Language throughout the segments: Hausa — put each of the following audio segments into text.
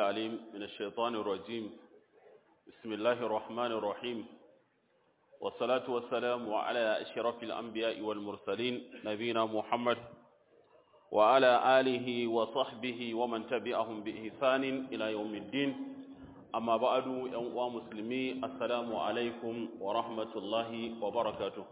العليم من الشيطان الرجيم بسم الله الرحمن الرحيم والصلاة والسلام على أشرف الأنبياء والمرسلين نبينا محمد وعلى آله وصحبه ومن تبعهم بإحسان إلى يوم الدين أما بعد يا مسلمي السلام عليكم ورحمة الله وبركاته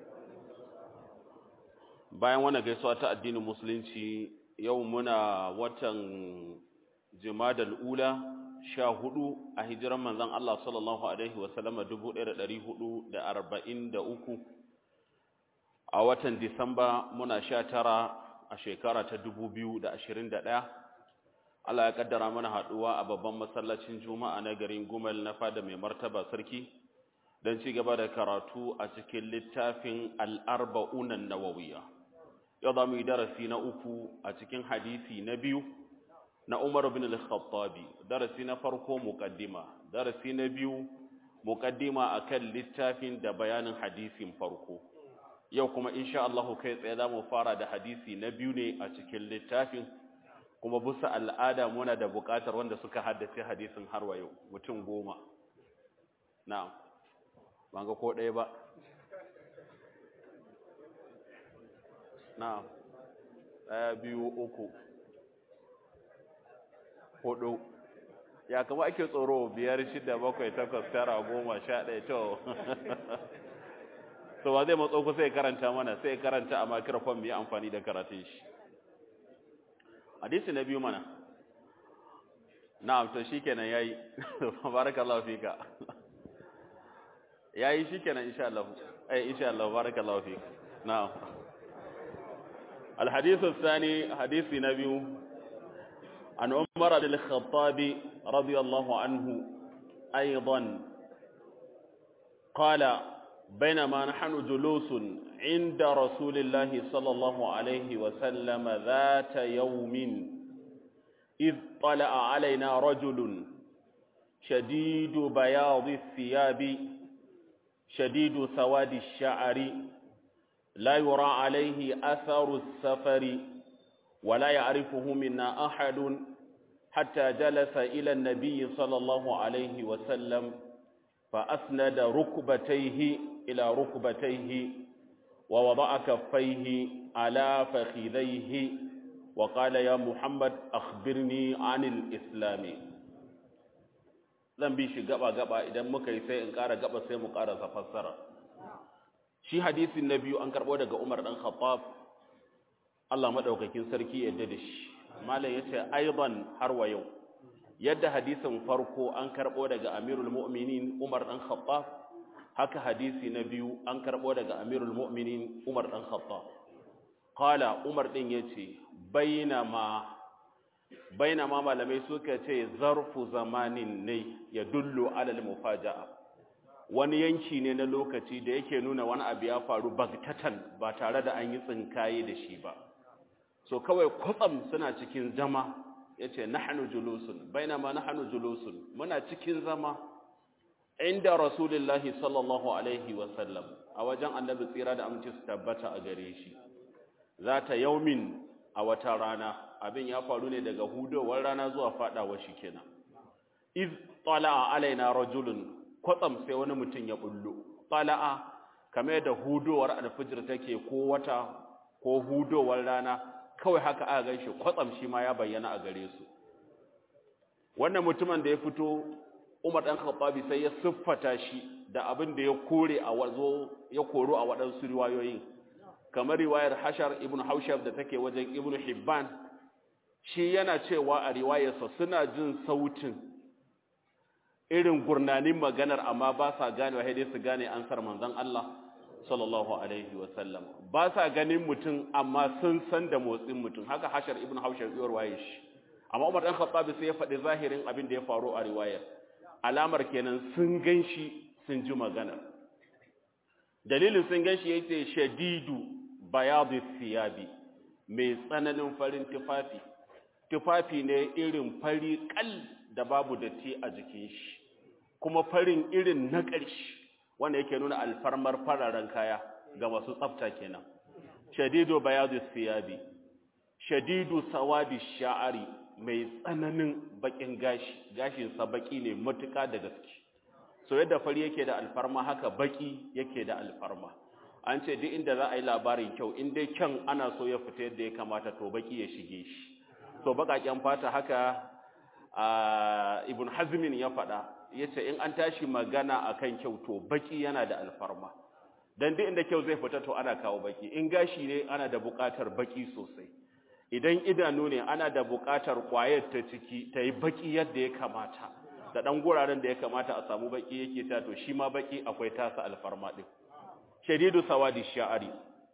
bayan wannan gaisuwa ta addinin musulunci yau muna watan jimadal ula sha hudu a hijiran manzan Allah sallallahu Alaihi wasallama dubu ɗaya da ɗari hudu da arba'in da uku a watan disamba muna sha tara a shekara ta dubu biyu da ashirin da ɗaya Allah ya kaddara mana haɗuwa a babban masallacin juma'a na garin gumal na fada mai martaba sarki don ci gaba da karatu a cikin littafin al'arba'unan nawawiya yau za mu yi darasi na uku a cikin hadisi na biyu na Umar bin al-Khattabi darasi na farko muqaddima darasi na biyu muqaddima akan littafin da bayanin hadisin farko yau kuma insha Allah kai tsaye zamu fara da hadisi na biyu ne a cikin littafin kuma bisa al'ada muna da buƙatar wanda suka haddace hadisin har wa yau mutum goma na'am ban ga ko ɗaya ba na'am ɗaya biyu uku hudu ya kama ake tsoro biyar shida bakwai takwas tara goma sha ɗaya to so ba zai matso ku sai karanta mana sai karanta a makirfon mu yi amfani da karatun shi hadisi na biyu mana na'am to shikenan yayi barakallahu fika yayi shikenan insha Allah eh insha Allah barakallahu fika na'am الحديث الثاني حديث نبي عن عمر بن الخطاب رضي الله عنه أيضا قال بينما نحن جلوس عند رسول الله صلى الله عليه وسلم ذات يوم إذ طلع علينا رجل شديد بياض الثياب شديد سواد الشعر لا يرى عليه أثر السفر ولا يعرفه منا أحد حتى جلس إلى النبي صلى الله عليه وسلم فأسند ركبتيه إلى ركبتيه ووضع كفيه على فخذيه وقال يا محمد أخبرني عن الإسلام zan bi shi gaba-gaba idan muka yi sai in ƙara gaba sai mu ƙara fassara shi hadisin na biyu an karɓo daga umar ɗan khattab Allah maɗaukakin sarki yadda da shi malam ya ce aiban har wa yau yadda hadisin farko an karɓo daga amirul mu'minin umar ɗan khattab haka hadisi na biyu an karɓo daga amirul mu'minin umar ɗan khattab qala umar ɗin ya ce bainama bainama malamai suka ce zarfu zamanin ne ya dullu alal mufaja'a wani yanki ne na lokaci da yake nuna wani abu ya faru bagtatan ba tare da an yi tsinkaye da shi ba so kawai kwatsam suna cikin zama yace nahnu julusun bainama nahnu julusun muna cikin zama inda rasulullahi sallallahu alaihi wasallam a wajen annabi tsira da amince su tabbata a gare shi zata yaumin a wata rana abin ya faru ne daga hudowar rana zuwa fadawa shi kenan iz tala'a alaina rajulun kwatsam sai wani mutum ya bullo tala'a kamar da hudowar alfijir take ko wata ko hudowar rana kawai haka aka ganshi kwatsam shi ma ya bayyana a gare su wannan mutumin da ya fito Umar dan Khattabi sai ya siffata shi da abin da ya kore a wazo ya koro a waɗansu riwayoyin kamar riwayar Hashar ibn Haushab da take wajen Ibn Hibban shi yana cewa a riwayarsa suna jin sautin irin gurnanin maganar amma ba sa gane wa dai su gane ansar manzon Allah sallallahu alaihi wa sallam ba sa ganin mutum amma sun san da motsin mutum haka hashar ibn haushar yuwar waye shi amma Umar dan Khattab sai ya faɗi zahirin abin da ya faru a riwayar alamar kenan sun ganshi sun ji maganar dalilin sun ganshi yace shadidu bayadu thiyabi mai tsananin farin tufafi tufafi ne irin fari kal da babu datti a jikin shi kuma farin irin na ƙarshe wanda yake nuna alfarmar fararen kaya ga masu tsafta kenan shadidu bayadu siyabi shadidu sawadi sha'ari mai tsananin bakin gashi gashinsa baki ne matuƙa da gaske so yadda fari yake da alfarma haka baki yake da alfarma an ce duk inda za a yi labarin kyau in dai kyan ana so ya fita yadda ya kamata to baki ya shige shi so baƙaƙen fata haka ibn hazmin ya faɗa ya ce in an tashi magana akan kyau to baki yana da alfarma don duk inda kyau zai fita to ana kawo baki in gashi ne ana da buƙatar baki sosai idan idanu ne ana da buƙatar ƙwayar ta ciki ta yi baki yadda ya kamata da ɗan guraren da ya kamata a samu baki yake ta to shi ma baki akwai tasa alfarma ɗin shadidu sawadi sha'ari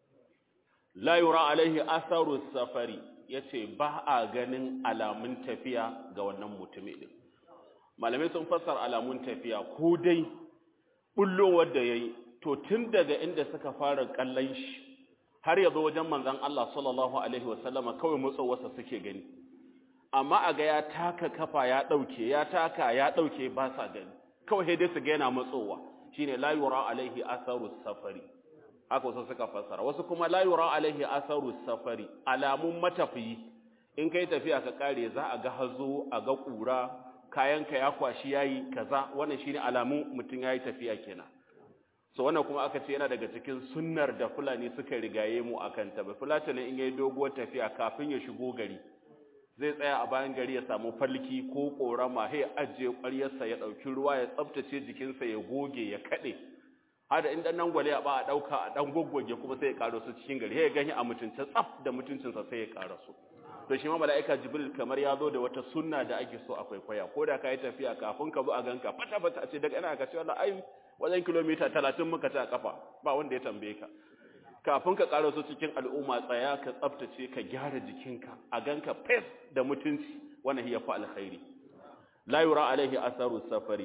la yura alaihi asaru safari yace ba a ganin alamun tafiya ga wannan mutumi ɗin malamai sun fassar alamun tafiya ko dai bullowar da yayi to tun daga inda suka fara kallon shi har ya zo wajen manzon Allah sallallahu alaihi wasallama kawai motsowarsa suke gani amma a ga ya taka kafa ya dauke ya taka ya dauke ba sa gani kawai sai dai su ga yana matsowa shine la yura alaihi asaru safari haka wasu suka fassara wasu kuma la yura alaihi asaru safari alamun matafiyi in kai tafiya ka kare za a ga hazo a ga kura kayanka ya kwashi yayi kaza wannan shine alamun mutun yayi tafiya kenan so wannan kuma aka ce yana daga cikin sunnar da fulani suka rigaye mu akan ta ba fulatani in yayi doguwar tafiya kafin ya shigo gari zai tsaya a bayan gari ya samu falki ko korama sai ajiye ƙwaryarsa ya ɗauki ruwa ya tsaftace jikinsa ya goge ya kaɗe har da inda nan gwale ba a ɗauka a ɗan gwaggwage kuma sai ya ƙaro su cikin gari sai ya gani a mutunce tsaf da mutuncinsa sai ya ƙara su to shi ma mala'ika jibril kamar ya zo da wata sunna da ake so a kwaikwaya ko da ka yi tafiya kafin ka zo a ganka fata fata a ce daga ina ka ce wallahi ai wajen kilomita talatin muka ta kafa ba wanda ya tambaye ka kafin ka ƙara su cikin al'umma tsaya ka tsaftace ka gyara jikinka a ganka fes da mutunci wannan hiya fa alkhairi la yura alaihi asaru safari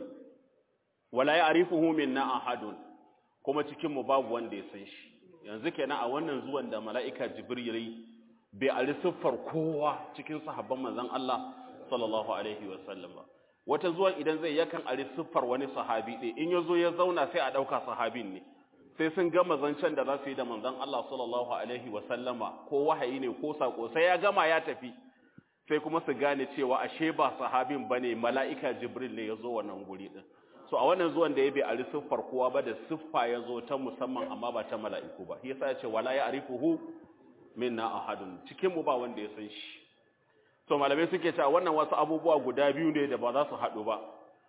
wala ya'rifuhu minna ahadun kuma cikin mu babu wanda ya san shi yanzu kenan a wannan zuwan da mala'ika jibril bai ali siffar kowa cikin sahabban manzon Allah sallallahu alaihi wasallam ba wata zuwan idan zai yakan ali siffar wani sahabi ɗaya in yazo ya zauna sai a ɗauka sahabin ne sai sun gama zancen da za su yi da manzon Allah sallallahu alaihi sallama ko wahayi ne ko sako sai ya gama ya tafi sai kuma su gane cewa ashe ba sahabin bane mala'ika jibril ne yazo wannan guri din so a wannan zuwan da ya bai ari siffar kowa ba da siffa yazo ta musamman amma ba ta mala'iku ba shi yasa ya ce wala ya'rifuhu minna ahadun cikin mu ba wanda ya san shi so malamai suke cewa wannan wasu abubuwa guda biyu ne da ba za su haɗu ba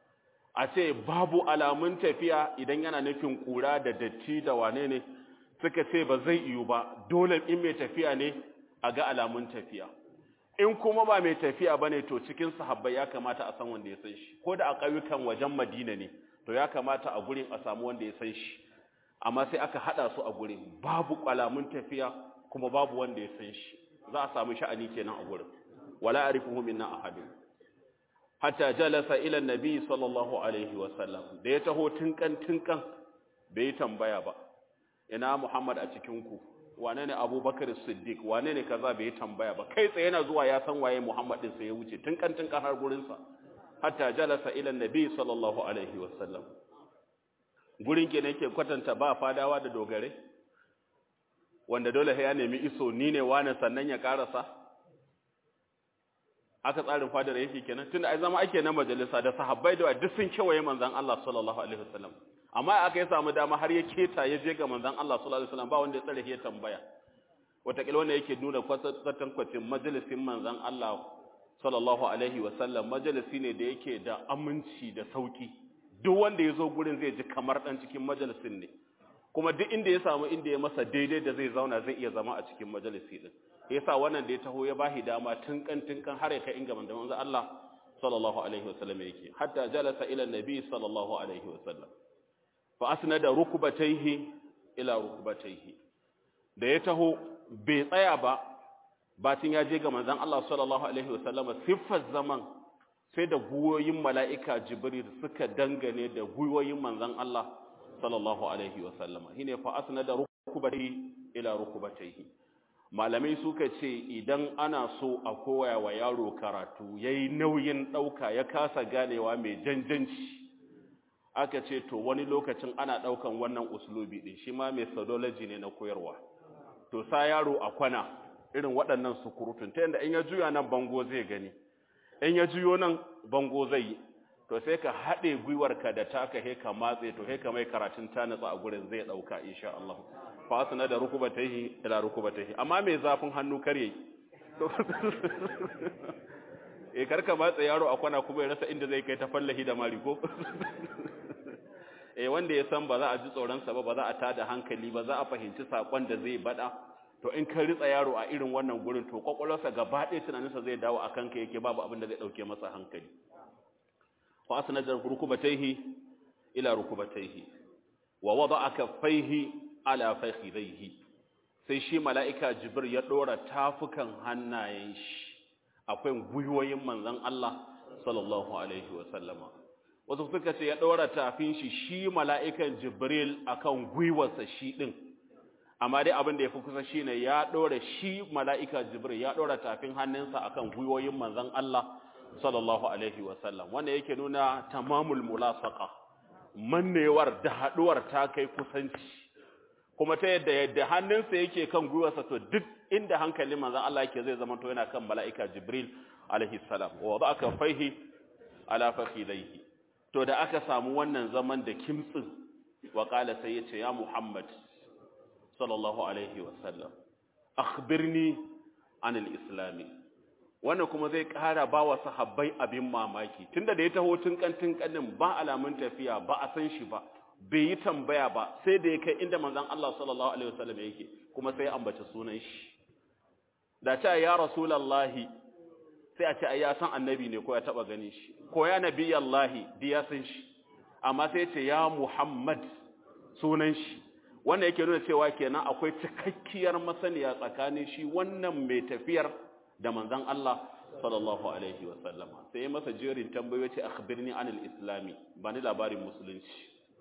a ce babu alamun tafiya idan yana nufin kura da datti da wane ne suka ce ba zai iyo ba dole in mai tafiya ne a ga alamun tafiya in kuma ba mai tafiya ba ne to cikin sahabbai ya kamata a san wanda ya san shi ko da a ƙauyukan wajen madina ne to ya kamata a gurin a samu wanda ya san shi amma sai aka haɗa su a gurin babu alamun tafiya kuma babu wanda ya san shi za a samu sha'ani kenan a gurin wala arifuhu minna ahadun hatta jalasa ila nabi sallallahu alaihi wasallam da ya taho tinkan tinkan bai tambaya ba ina muhammad a cikin ku wane ne abubakar siddiq wane ne kaza bai tambaya ba kai tsaye yana zuwa ya san waye muhammad din sai ya wuce tinkan tinkan har gurin sa hatta jalasa ila nabi sallallahu alaihi wasallam gurin ke yake kwatanta ba fadawa da dogare wanda dole ya nemi iso ni ne wane sannan ya karasa aka tsarin fadar yake kenan tunda ai zama ake na majalisa da sahabbai da duk sun kewaye manzon Allah sallallahu alaihi wasallam amma aka yi samu dama har ya keta ya je ga manzon Allah sallallahu alaihi wasallam ba wanda ya tsare ya tambaya wataƙila wanda yake nuna kwatan kwacin majalisin manzon Allah sallallahu alaihi wasallam majalisi ne da yake da aminci da sauki duk wanda ya zo gurin zai ji kamar dan cikin majalisin ne kuma duk inda ya samu inda ya masa daidai da zai zauna zai iya zama a cikin majalisi din yasa wannan da ya taho ya bahi dama tunkan tunkan har ya kai inga manzo manzo Allah sallallahu alaihi wasallam yake hatta jalasa ila nabi sallallahu alaihi wasallam fa asnada rukbatayhi ila rukbatayhi da ya taho bai tsaya ba batin ya je ga manzon Allah sallallahu alaihi wasallam siffar zaman sai da guyoyin mala'ika jibril suka dangane da guyoyin manzon Allah sallallahu alaihi wasallam shine fa asnada rukbatayhi ila rukbatayhi malamai suka ce idan ana so a koya wa yaro karatu ya yi nauyin ɗauka ya kasa ganewa mai janjanci aka ce to wani lokacin ana ɗaukan wannan uslubi ɗin shi ma methodology ne na koyarwa to sa yaro a kwana irin waɗannan sukurutun ta yadda in ya juya nan bango zai gani in ya juyo nan bango zai yi to sai ka haɗe gwiwarka da taka he ka matse to he ka mai karatun ta natsa a gurin zai ɗauka insha Allah fa asna da rukubatayhi ila rukubatayhi amma mai zafin hannu kar yayi eh karka matse yaro a kwana kuma ya rasa inda zai kai ta fallahi da mari ko eh wanda ya san ba za a ji tsoron sa ba ba za a tada hankali ba za a fahimci sakon da zai bada to in ka ritsa yaro a irin wannan gurin to kwakwalwarsa gaba ɗaya tunaninsa zai dawo a kanka yake babu abin da zai ɗauke masa hankali fa asnada rukubatayhi ila rukubatayhi wa wada'a kaffaihi ala fakhidayhi sai shi mala'ika jibril ya dora tafukan hannayen shi akwai gwiwoyin manzon Allah sallallahu alaihi wa sallama wasu suka ce ya dora tafin shi shi mala'ikan jibril akan gwiwarsa shi din amma dai abin da ya fi kusa shine ya dora shi mala'ika jibril ya dora tafin hannunsa akan gwiwoyin manzon Allah sallallahu alaihi wasallam wanda yake nuna tamamul mulasaqa mannewar da haduwar ta kai kusanci kuma ta yadda yadda hannunsa yake kan gwiwarsa to duk inda hankalin manzon Allah yake zai zama to yana kan mala'ika jibril alaihi salam wa aka faihi ala fakhidaihi to da aka samu wannan zaman da kimtsin wa qala sai yace ya muhammad sallallahu alaihi wasallam akhbirni anil islami wannan kuma zai ƙara ba wa sahabbai abin mamaki tunda da ya taho tun kantin kanin ba alamun tafiya ba a san shi ba bai yi tambaya ba sai da ya kai inda manzon Allah sallallahu alaihi wasallam yake kuma sai ambaci sunan shi da ta ya rasulullahi sai a ce ai ya san annabi ne ko ya taba gani shi ko ya nabiyallahi di ya san shi amma sai ya ce ya muhammad sunan shi wanda yake nuna cewa kenan akwai cikakkiyar masaniya tsakanin shi wannan mai tafiyar da manzon Allah sallallahu alaihi wasallama sai ya masa jerin tambayoyi ce akhbirni anil islami ba ni labarin musulunci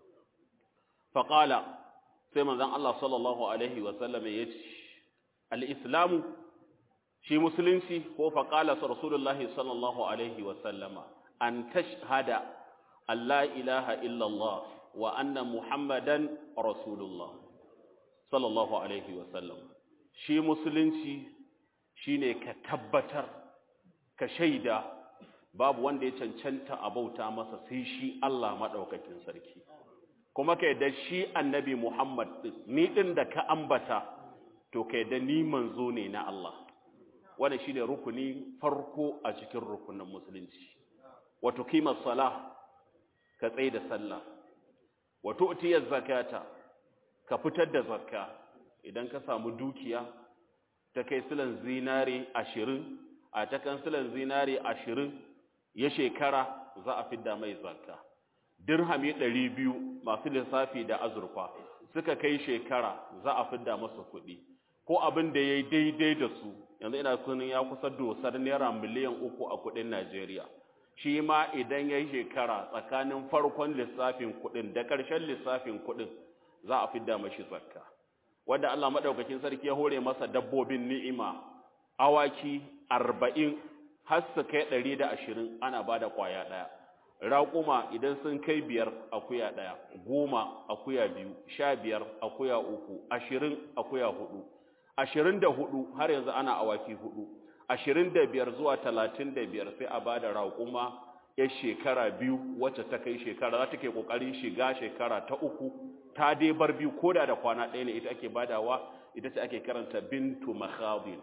faqala sai manzon Allah sallallahu alaihi wasallama ya ce al-islamu shi musulunci ko faqala rasulullahi sallallahu alaihi wasallama an tashhada an la ilaha illallah wa anna muhammadan rasulullah sallallahu alaihi wasallam shi musulunci shine ka tabbatar ka shaida babu wanda ya cancanta a bauta masa sai shi Allah madaukakin sarki kuma ka yadda shi annabi Muhammad ni din da ka ambata to ka yadda ni manzo ne na Allah wannan shine rukuni farko a cikin rukunin musulunci wato kimar salah ka tsaye da sallah wato utiyar zakata ka fitar da zakka idan ka samu dukiya ta kai silan zinari ashirin a ta kan silan zinari ashirin ya shekara za a fidda mai zakka dirhami ɗari biyu masu lissafi da azurfa suka kai shekara za a fidda masa kuɗi ko abin da ya yi daidai da su yanzu ina sunan ya kusa dosar naira miliyan uku a kuɗin najeriya shi ma idan ya yi shekara tsakanin farkon lissafin kuɗin da ƙarshen lissafin kuɗin za a fidda mashi zakka wanda Allah madaukakin sarki ya hore masa dabbobin ni'ima awaki 40 har su kai 120 ana bada kwaya daya raƙuma idan sun kai biyar akuya daya goma akuya biyu sha biyar akuya uku ashirin akuya hudu ashirin da hudu har yanzu ana awaki hudu ashirin da biyar zuwa talatin da biyar sai a bada raƙuma ya shekara biyu wacce ta kai shekara za ta ke ƙoƙarin shiga shekara ta uku ta dai bar biyu ko da da kwana ɗaya ne ita ake badawa ita ce ake karanta bintu makhadin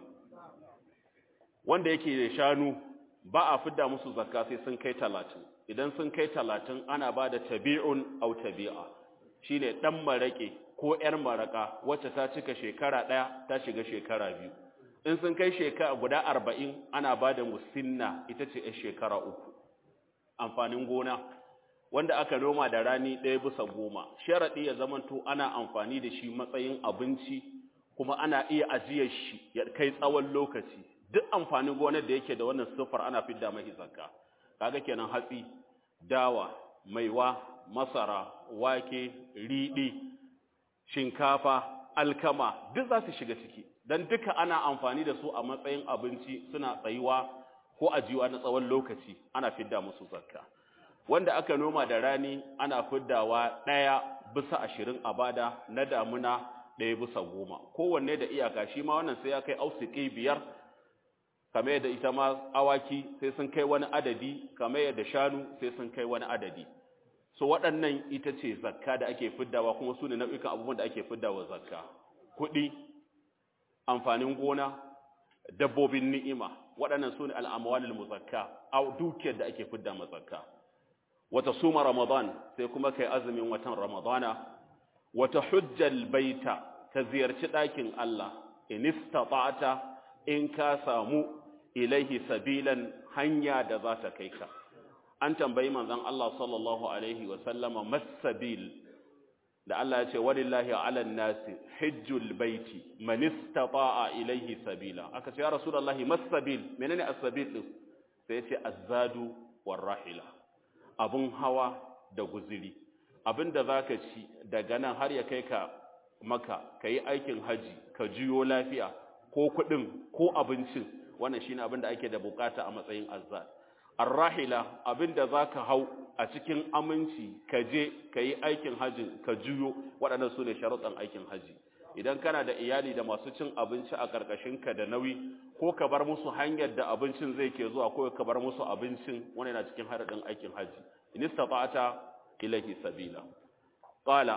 wanda yake da shanu ba a fidda musu zakka sai sun kai talatin idan sun kai talatin ana ba da tabi'un au tabi'a shine ɗan maraƙe ko ‘yar maraƙa wacce ta cika shekara ɗaya ta shiga shekara biyu in sun kai shekara guda arba'in ana ba da musinna ita ce ‘yar shekara uku amfanin gona wanda aka noma da rani ɗaya bisa goma sharaɗi ya zamanto ana amfani da shi matsayin abinci kuma ana iya ajiyar shi ya kai tsawon lokaci duk amfanin gonar da yake da wannan siffar ana fidda mai zakka kaga kenan hatsi dawa maiwa masara wake riɗi shinkafa alkama duk za su shiga ciki don duka ana amfani da su a matsayin abinci suna tsayuwa ko ajiyuwa na tsawon lokaci ana fidda musu zakka wanda aka noma da rani ana fiddawa ɗaya bisa ashirin a bada na damuna ɗaya bisa goma kowanne da iyaka shi ma wannan sai ya kai ausiki biyar kamar yadda ita ma awaki sai sun kai wani adadi kamar yadda shanu sai sun kai wani adadi so waɗannan ita ce zakka da ake fiddawa kuma su ne nau'ikan abubuwan da ake fiddawa zakka kuɗi amfanin gona dabbobin ni'ima waɗannan su ne al'amwalil muzakka a dukiyar da ake fidda mazakka wata suma ramadan sai kuma kai azumin watan ramadana wata hujjal baita ka ziyarci ɗakin Allah in istata'ta in ka samu ilaihi sabilan hanya da za ta kai ka an tambayi manzon Allah sallallahu alaihi wa sallama masabil da Allah ya ce walillahi ala nasi hajjul baiti man istata'a ilaihi sabila aka ce ya rasulullahi masabil menene as-sabil din sai ya ce azzadu warrahila abun hawa da guziri abinda zaka ci daga nan har ya kai ka maka kai aikin haji ka jiyo lafiya ko kudin ko abincin wannan shine abinda ake da bukata a matsayin azzad arrahila abinda zaka hau a cikin aminci ka je ka yi aikin hajji ka juyo waɗannan su ne sharuɗan aikin hajji idan kana da iyali da masu cin abinci a ƙarƙashinka da nauyi ko ka bar musu hanyar da abincin zai ke zuwa ko ka bar musu abincin wani yana cikin haɗin aikin hajji in istata'ata ilahi sabila qala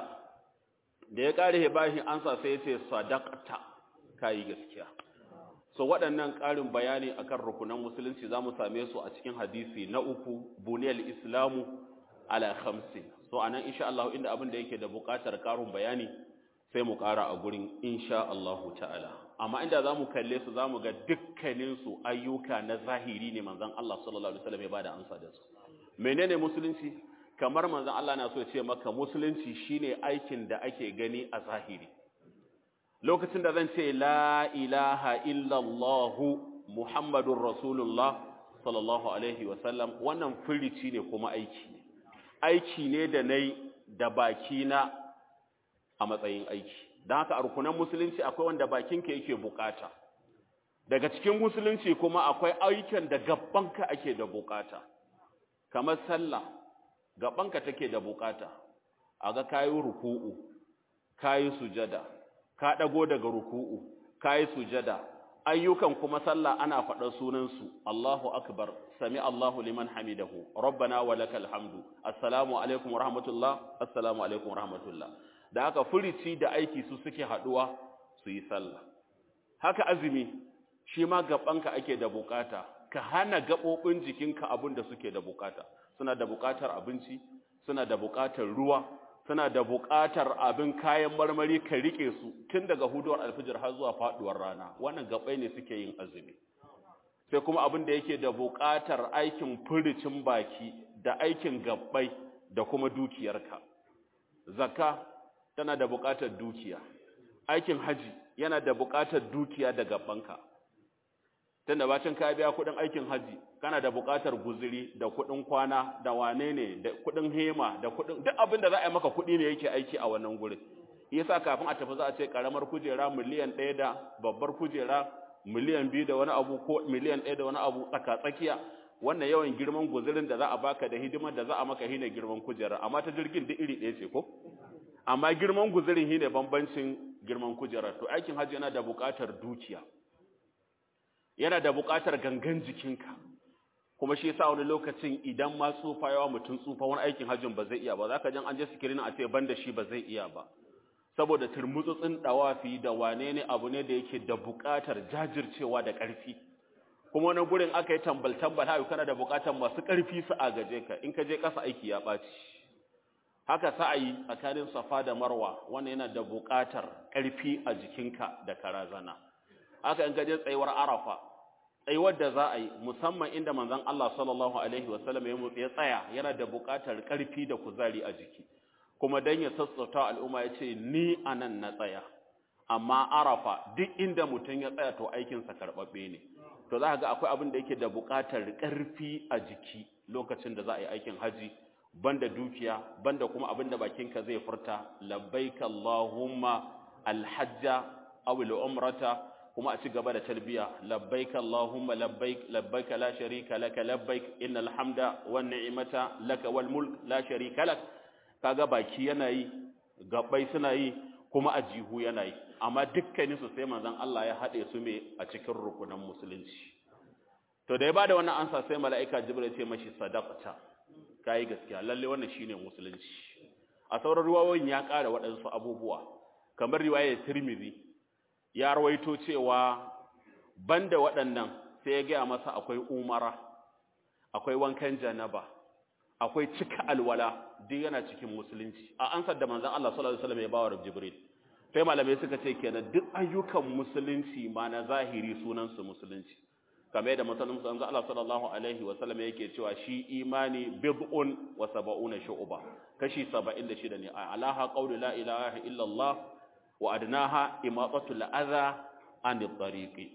da ya ƙare bashi ansa sai ya ce sadaqta kai gaskiya so waɗannan ƙarin bayani akan rukunan musulunci za mu same su a cikin hadisi na uku buniyar islamu ala khamsin so anan insha Allah inda abin da yake da buƙatar ƙarin bayani sai mu ƙara a gurin insha Allah ta'ala amma inda za mu kalle su za mu ga dukkanin su ayyuka na zahiri ne manzon Allah sallallahu alaihi wasallam ya bada amsa da su menene musulunci kamar manzon Allah na so ya ce maka musulunci shine aikin da ake gani a zahiri lokacin da zan ce la ilaha illallahu muhammadun rasulullah sallallahu alaihi wasallam wannan firici ne kuma aiki ne aiki ne da na da baki na a matsayin aiki don haka a rukunan musulunci akwai wanda bakinka yake bukata daga cikin musulunci kuma akwai aikin da gabanka ake da bukata kamar sallah gabanka take da bukata a ga kayi ruku'u kayi sujada ka ɗago daga ruku'u ka yi sujada ayyukan kuma sallah ana faɗar sunansu Allahu akbar sami Allahu liman hamidahu rabbana wa lakal hamdu assalamu alaikum wa rahmatullah assalamu alaikum wa rahmatullah da haka furici da aiki su suke haɗuwa su yi sallah haka azumi shi ma gabanka ake da bukata ka hana gaɓoɓin jikinka abin da suke da bukata suna da bukatar abinci suna da bukatar ruwa suna da buƙatar abin kayan marmari ka rike su tun daga huduwar alfijir har zuwa faduwar rana wannan gabai ne suke yin azumi sai kuma abin da yake da buƙatar aikin furicin baki da aikin gabbai da kuma dukiyarka zakka tana da buƙatar dukiya aikin haji yana da buƙatar dukiya da gabbanka tunda bacin ka biya kuɗin aikin haji kana da buƙatar guzuri da kuɗin kwana da wane ne da kuɗin hema da kuɗin duk abin da za a yi maka kuɗi ne yake aiki a wannan gurin yasa kafin a tafi za a ce karamar kujera miliyan ɗaya da babbar kujera miliyan biyu da wani abu ko miliyan ɗaya da wani abu tsaka tsakiya wannan yawan girman guzurin da za a baka da hidimar da za a maka shine girman kujera amma ta jirgin duk iri ɗaya ce ko amma girman guzurin shine bambancin girman kujera to aikin hajji yana da buƙatar dukiya yana da buƙatar gangan jikinka kuma shi yasa wani lokacin idan ma tsufa yawa mutum tsufa wani aikin hajjin ba zai iya ba zaka jan an je sikirin a ce banda shi ba zai iya ba saboda turmutsutsin dawafi da wane ne abu ne da yake da buƙatar jajircewa da ƙarfi kuma wani gurin aka yi tambal tambal haka kana da buƙatar masu ƙarfi su agaje ka in ka je ƙasa aiki ya ɓaci haka sa'ayi tsakanin safa da marwa wannan yana da buƙatar ƙarfi a jikinka da karazana haka in ka je tsayuwar arafa tsayuwar da za a yi musamman inda manzon Allah sallallahu alaihi wasallam ya mutse ya tsaya yana da buƙatar ƙarfi da kuzari a jiki kuma dan ya sassauta al'umma ya ce ni anan na tsaya amma arafa duk inda mutum ya tsaya to aikinsa karɓaɓɓe ne to za ga akwai abin da yake da buƙatar ƙarfi a jiki lokacin da za a yi aikin haji banda dukiya banda kuma abin da bakinka zai furta labbaik allahumma alhajja aw umrata kuma a ci gaba da talbiya labbaik allahumma labbaik labbaik la sharika laka labbaik innal hamda wan ni'mata laka wal mulk la sharika lak kaga baki yana yi gabbai suna yi kuma a jihu yana yi amma dukkanin su sai manzon Allah ya hade su me a cikin rukunan musulunci to da ya bada wannan ansa sai mala'ika jibril ya ce mashi sadaqata kai gaskiya lalle wannan shine musulunci a sauran ruwayoyin ya ƙara waɗansu abubuwa kamar riwayar Tirmidhi ya rawaito cewa banda waɗannan sai ya gaya masa akwai umara akwai wankan janaba akwai cika alwala duk yana cikin musulunci a ansar da manzon Allah sallallahu alaihi wasallam ya bawa Jibril sai malamai suka ce kenan duk ayyukan musulunci ma na zahiri sunan su musulunci kamar yadda musulunci manzon Allah sallallahu alaihi wasallam yake cewa shi imani bid'un wa sab'una shu'ba kashi 76 ne alaha qawlu la ilaha illa Allah wa adnaha imatatul adha anit tariqi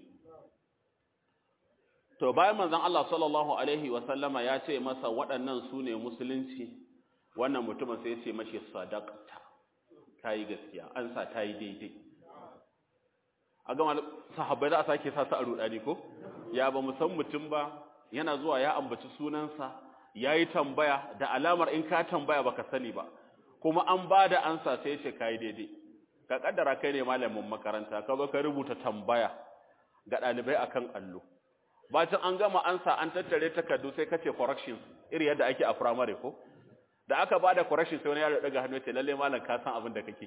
to bayan manzon Allah sallallahu alaihi wasallama ya ce masa waɗannan su ne musulunci wannan mutumin sai ya ce mashi sadaqta kai gaskiya an sa tayi daidai a gama sahabbai za a sake sa su a rudani ko ya ba mu san mutum ba yana zuwa ya ambaci sunansa yayi tambaya da alamar in ka tambaya baka sani ba kuma an bada ansa sai ya ce kai daidai ka kaddara kai ne malamin makaranta ka zo ka rubuta tambaya ga ɗalibai akan allo bacin an gama ansa an tattare takardu sai kace corrections iri yadda ake a primary ko da aka bada corrections sai wani yaro daga hannu ce lalle malam ka san abin da kake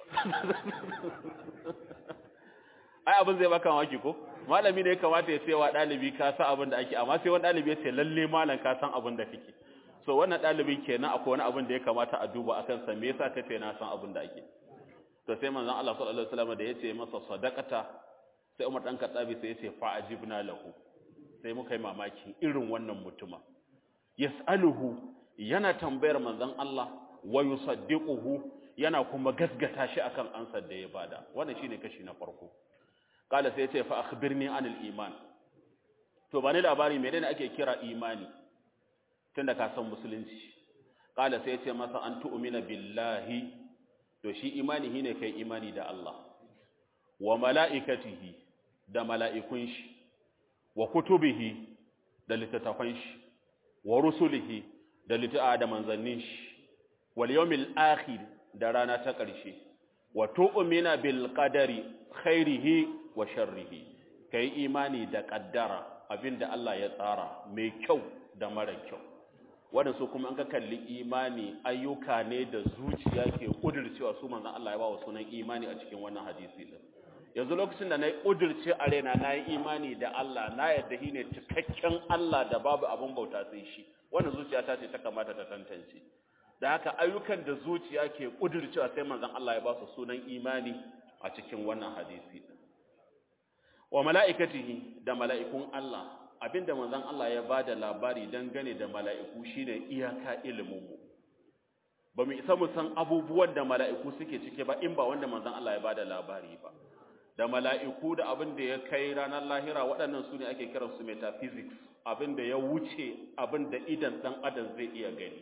ai abin zai baka maki ko malami ne ya kamata ya cewa dalibi ka san abin da ake amma sai wani dalibi ya ce lalle malam ka san abin da kake so wannan dalibin kenan akwai wani abin da ya kamata a duba akan sa me yasa kace na san abin da ake to sai manzon Allah sallallahu alaihi wasallam da yace masa sadaqata sai Umar dan Khattabi sai yace fa ajibna lahu sai muka yi mamaki irin wannan mutuma yas'aluhu yana tambayar manzon Allah wa yusaddiquhu yana kuma gasgata shi akan ansar da ya bada wannan shine kashi na farko kala sai yace fa akhbirni anil iman to bani labari menene ake kira imani tunda ka san musulunci kala sai yace masa an tu'mina billahi to shi imani shine kai imani da Allah wa mala'ikatihi da mala'ikun shi wa kutubihi da littattafan shi wa rusulihi da litta'a da manzannin shi wal yawmil akhir da rana ta ƙarshe wa tu'mina bil qadari khairihi wa sharrihi kai imani da kaddara abinda Allah ya tsara mai kyau da mara kyau waɗansu kuma an ka kalli imani ayyuka ne da zuciya ke ƙudurcewa su manzan Allah ya ba wa sunan imani a cikin wannan hadisi din yanzu lokacin da na yi ƙudurce a raina na yi imani da Allah na yadda shi ne cikakken Allah da babu abin bauta sai shi wannan zuciya ta ce ta kamata ta tantance da haka ayyukan da zuciya ke ƙudurcewa sai manzan Allah ya ba su sunan imani a cikin wannan hadisi din wa mala'ikatihi da mala'ikun Allah abinda manzon Allah ya bada labari dangane da mala'iku shine iyaka iliminmu ba mu isa mu san abubuwan da mala'iku suke cike ba in ba wanda manzon Allah ya bada labari ba da mala'iku da abin da ya kai ranar lahira waɗannan su ne ake kiransu metaphysics abin da ya wuce abin da idan ɗan adam zai iya gani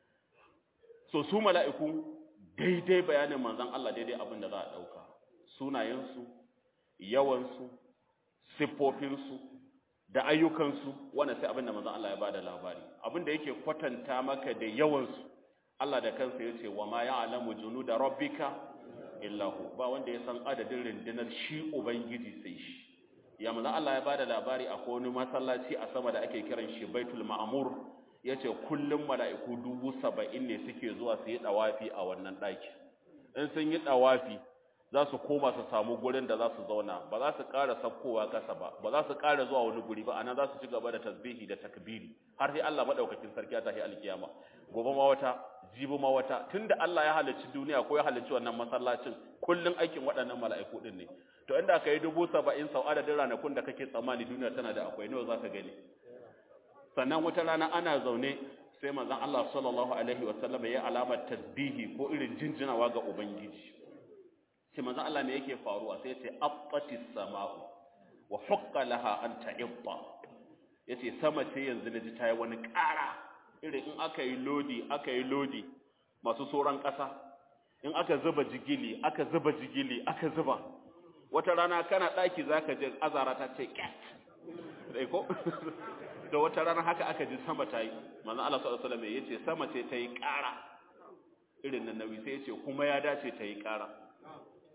so su mala'iku daidai bayanin manzon Allah daidai abin da za a ɗauka sunayensu yawansu siffofinsu da ayyukansu wannan sai abin da manzon Allah ya bada labari abin da yake kwatanta maka da yawansu Allah da kansa yace wa ma ya'lamu junuda rabbika illa hu ba wanda ya san adadin rundunar shi ubangiji sai shi ya manzon Allah ya bada labari a wani masallaci a sama da ake kiran shi Baitul Ma'mur yace kullum mala'iku dubu saba'in ne suke zuwa su yi dawafi a wannan daki in sun yi dawafi za su koma su samu gurin da za su zauna ba za su ƙara sabkowa ƙasa ba ba za su ƙara zuwa wani guri ba anan za su ci gaba da tasbihi da takbiri har sai Allah madaukakin sarki ya tafi alkiyama gobe ma wata jibi ma wata tunda Allah ya halicci duniya ko ya halicci wannan masallacin kullun aikin waɗannan mala'iku din ne to inda kai dubu saba'in sau adadin ranakun da kake tsammani duniya tana da akwai nawa zaka gani sannan wata rana ana zaune sai manzon Allah sallallahu alaihi wasallam ya alamar tasbihi ko irin jinjinawa ga ubangiji ce manzo Allah me yake faruwa sai ce abbatis sama'u wa haqqa laha an ta'ibba yace sama ce yanzu naji ta yi wani ƙara irin in aka yi lodi aka yi lodi masu soran ƙasa in aka zuba jigili aka zuba jigili aka zuba wata rana kana ɗaki zaka je azara ta ce cat dai ko da wata rana haka aka ji sama ta yi manzo Allah sallallahu alaihi wasallam yace sama ce ta yi ƙara irin nan nawi sai yace kuma ya dace ta yi ƙara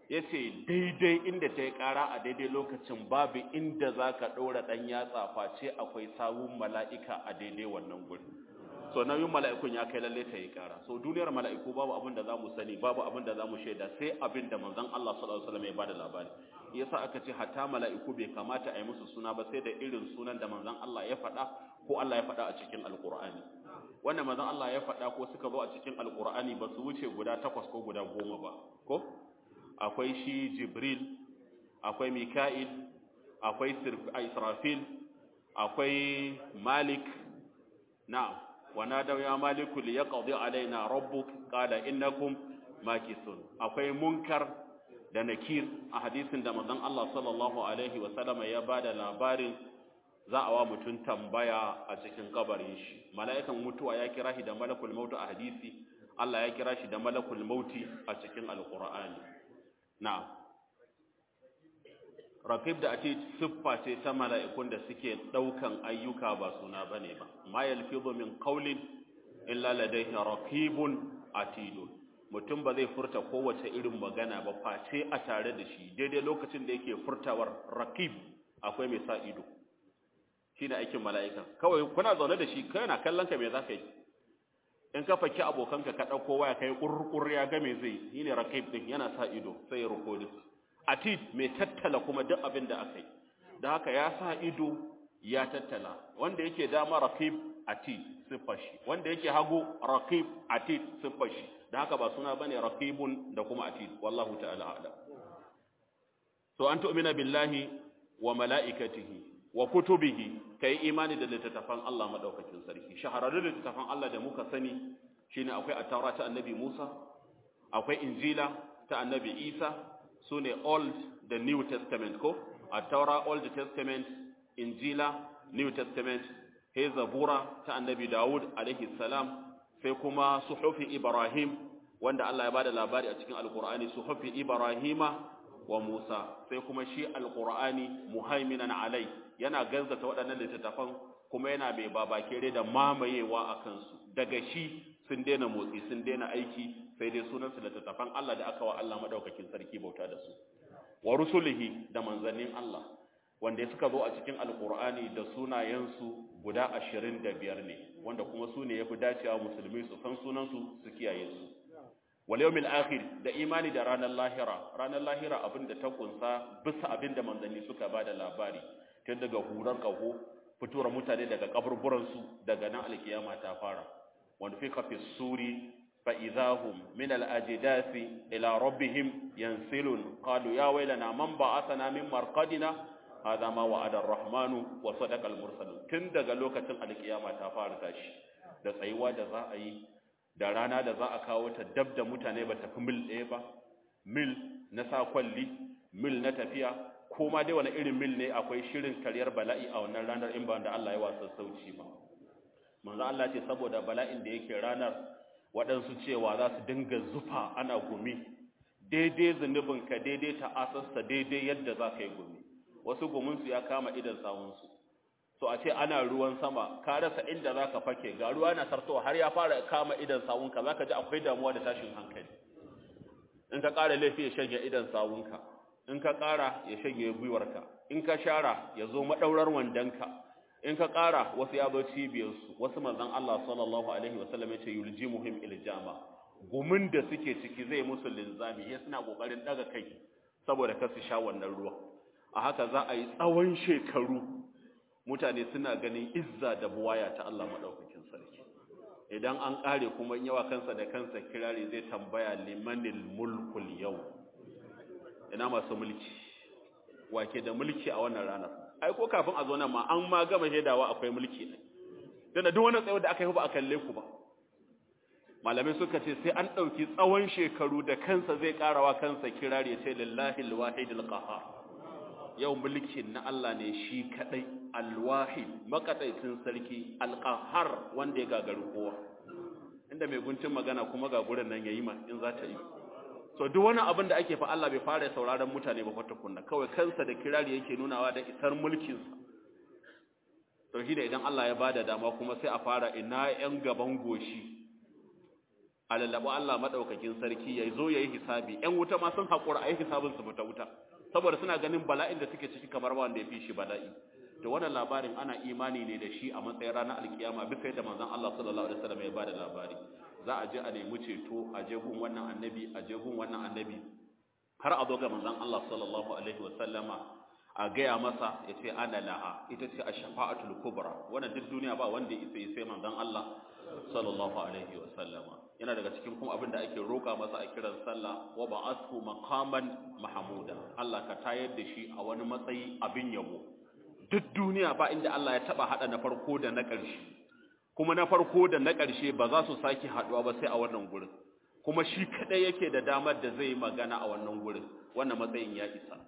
ya ce daidai inda ta yi ƙara a daidai lokacin babu inda za ka ɗora ɗan yatsa face akwai sawun mala'ika a daidai wannan guri so nauyin mala'ikun ya kai lalle ta yi ƙara so duniyar mala'iku babu abin da za mu sani babu abin da za mu shaida sai abin da manzon Allah sallallahu alaihi wasallam ya bada labari yasa aka ce hatta mala'iku bai kamata a yi musu suna ba sai da irin sunan da manzon Allah ya faɗa ko Allah ya faɗa a cikin alƙur'ani wannan manzon Allah ya faɗa ko suka zo a cikin alƙur'ani ba su wuce guda takwas ko guda goma ba ko akwai shi Jibril akwai Mika'il akwai Israfil akwai Malik na'am wa nadaw ya maliku li yaqdi alaina rabbuk qala innakum makisun akwai munkar da nakir a hadisin da manzon Allah sallallahu alaihi wa sallama ya bada labarin za a wa mutum tambaya a cikin kabarin shi mala'ikan mutuwa ya kira shi da malakul mautu a hadisi Allah ya kira shi da malakul mauti a cikin alqur'ani na'am raqib da ati siffa ce ta mala'ikun da suke daukan ayyuka ba suna bane ba ma yalfizu min qawlin illa ladayhi raqibun atidun mutum ba zai furta kowace irin magana ba face a tare da shi daidai lokacin da yake furtawar raqib akwai mai sa ido shine aikin mala'ika kawai kuna zaune da shi kai na kallon ka me zaka yi in ka faki abokanka ka dauko waya kai kurkur ya ga me zai shine raqib din yana sa ido sai ya recording atid mai tattala kuma duk abin da aka yi da haka ya sa ido ya tattala wanda yake dama raqib atid sifashi wanda yake hagu raqib atid sifashi da haka ba suna bane raqibun da kuma atid wallahu ta'ala a'lam so an tu'mina billahi wa mala'ikatihi wa kutubihi kai imani da littattafan Allah madaukakin sarki shahararrun littattafan Allah da muka sani shine akwai at-taura ta annabi Musa akwai injila ta annabi Isa sune old da new testament ko at-taura old testament injila new testament sai zabura ta annabi Dawud alaihi salam sai kuma suhufi Ibrahim wanda Allah ya bada labari a cikin alqur'ani suhufi Ibrahima wa Musa sai kuma shi alqur'ani muhaiminan alai yana ganzata waɗannan littattafan kuma yana mai babakere da mamayewa a kansu daga shi sun daina motsi sun daina aiki sai dai sunansu littattafan Allah da aka wa Allah madaukakin sarki bauta da su wa rusulihi da manzannin Allah wanda suka zo a cikin alqur'ani da sunayensu guda 25 ne wanda kuma su ne yafi dacewa musulmi su san sunansu su kiyaye su wal yawmil akhir da imani da ranar lahira ranar lahira abinda ta kunsa bisa abinda manzanni suka bada labari tun daga hurar kaho fitowar mutane daga kaburburansu daga nan alkiyama ta fara wanda fi kafi suri fa idahum min al-ajdasi ila rabbihim yansilun qalu ya waylana man ba'athana min marqadina hadha ma wa'ada ar-rahmanu wa sadaqa al-mursalun tun daga lokacin alkiyama ta fara tashi da tsayuwa da za a yi da rana da za a kawo ta dab da mutane ba tafi mil ɗaya ba mil na sa kwalli mil na tafiya ko ma dai wani irin mil ne akwai shirin karyar bala'i a wannan ranar in ba da Allah ya wasa sauci ba manzo Allah ce saboda bala'in da yake ranar waɗansu cewa za su dinga zufa ana gumi daidai zunubin ka daidai ta asasta daidai yadda za ka yi gumi wasu guminsu ya kama idan sawunsu so a ce ana ruwan sama ka rasa inda za ka fake ga ruwa na sartowa har ya fara kama idan sawunka za ka ji akwai damuwa da tashin hankali in ka ƙara laifi ya shanye idan sawunka in ka ƙara ya shanye gwiwarka in ka shara ya zo maɗaurar wandonka in ka ƙara wasu ya zo cibiyarsu wasu manzan Allah sallallahu alaihi wasallam ya ce yulji muhim iljama gumin da suke ciki zai musu linzami ya suna ƙoƙarin ɗaga kai saboda kar su sha wannan ruwa a haka za a yi tsawon shekaru mutane suna ganin izza da buwaya ta Allah maɗaukakin sarki idan an ƙare kuma in yawa kansa da kansa kirari zai tambaya limanil mulkul yau ina masu mulki wake da mulki a wannan ranar ai ko kafin a zo nan ma an ma gama shaidawa akwai mulki ne dan duk wani tsayo da aka yi ba a kalle ku ba malamai suka ce sai an dauki tsawon shekaru da kansa zai karawa kansa kirari ya ce lillahi alwahidul qahhar yau mulkin na Allah ne shi kadai alwahid makadaicin sarki alqahhar wanda ya gagaru kowa inda mai guntun magana kuma ga gurin nan yayi ma in za ta yi so duk wani abin da ake fa Allah bai fara sauraron mutane ba kwata kunna kawai kansa da kirari yake nunawa da isar mulkin sa to shi da idan Allah ya bada dama kuma sai a fara ina yan gaban goshi a lallaɓa Allah maɗaukakin sarki ya zo ya yi hisabi ‘yan wuta ma sun haƙura a yi hisabin su fita wuta saboda suna ganin bala'in da suke ciki kamar wanda ya fi shi bala'i to wannan labarin ana imani ne da shi a matsayin ranar alkiyama bisa yadda manzon Allah sallallahu alaihi wasallam ya bada labari za a je a nemi ceto a je gun wannan annabi a je gun wannan annabi har a zo ga manzon Allah sallallahu alaihi wasallama a gaya masa ya ce ana laha ita ce a shafa'atul kubra wannan duk duniya ba wanda ya isa sai manzon Allah sallallahu alaihi wasallama yana daga cikin kuma abin da ake roƙa masa a kiran sallah wa ba'athu maqaman mahmuda Allah ka tayar da shi a wani matsayi abin yabo duk duniya ba inda Allah ya taba hada na farko da na ƙarshe kuma na farko da na ƙarshe ba za su sake haduwa ba sai a wannan gurin kuma shi kadai yake da damar da zai magana a wannan gurin wannan matsayin ya isa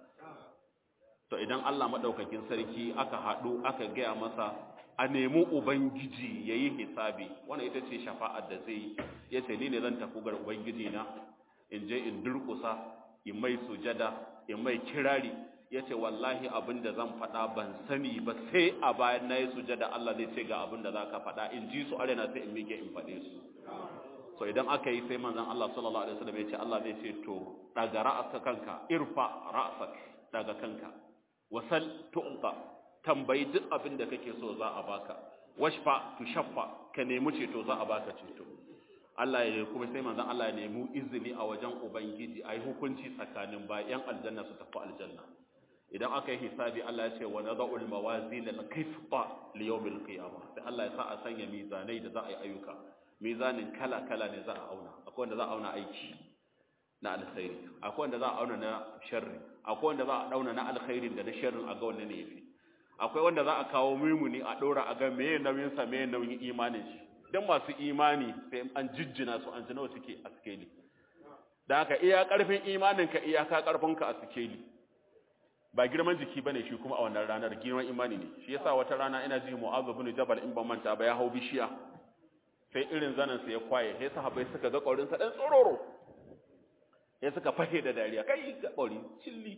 to idan Allah madaukakin sarki aka hadu aka gaya masa a nemi ubangiji yayi hisabi wannan ita ce shafa'ar da zai yace ni ne zan tafi ga ubangiji na in je in durkusa in mai sujada in mai kirari yace wallahi abinda zan faɗa ban sani ba sai a bayan nayi sujada Allah zai ce ga abinda zaka faɗa in ji su arena sai in mike in faɗe su so idan aka yi sai manzon Allah sallallahu alaihi wasallam yace Allah zai ce to daga ra'asa kanka irfa ra'sak daga kanka wasal tu'ta tambayi duk abin da kake so za a baka washfa tushaffa ka nemi ceto za a baka ceto Allah ya kuma sai manzon Allah ya nemi izini a wajen ubangiji ayi hukunci tsakanin bayan aljanna su tafi aljanna idan aka yi hisabi Allah ya ce wa nadha'ul mawazin al-qisṭa li yawm al-qiyamah sai Allah ya sa a sanya mizanai da za a yi ayyuka mizanin kala kala ne za a auna akwai wanda za a auna aiki na alkhairi akwai wanda za a auna na sharri akwai wanda za a dauna na alkhairin da na sharrin a ga wanne ne yafi akwai wanda za a kawo mimuni a dora a ga meye nauyin sa meye nauyin imanin shi dan masu imani sai an jijjina su an ji nawa suke a sikeli da haka iya karfin imanin ka iya ka karfin ka a sikeli ba girman jiki bane shi kuma a wannan ranar girman imani ne shi yasa wata rana ina ji Mu'adh ibn Jabal in ban manta ba ya hau bishiya sai irin zanan sa ya kwaye sai sahabbai suka ga kaurin sa dan tsororo sai suka fahe da dariya kai ga kauri cilli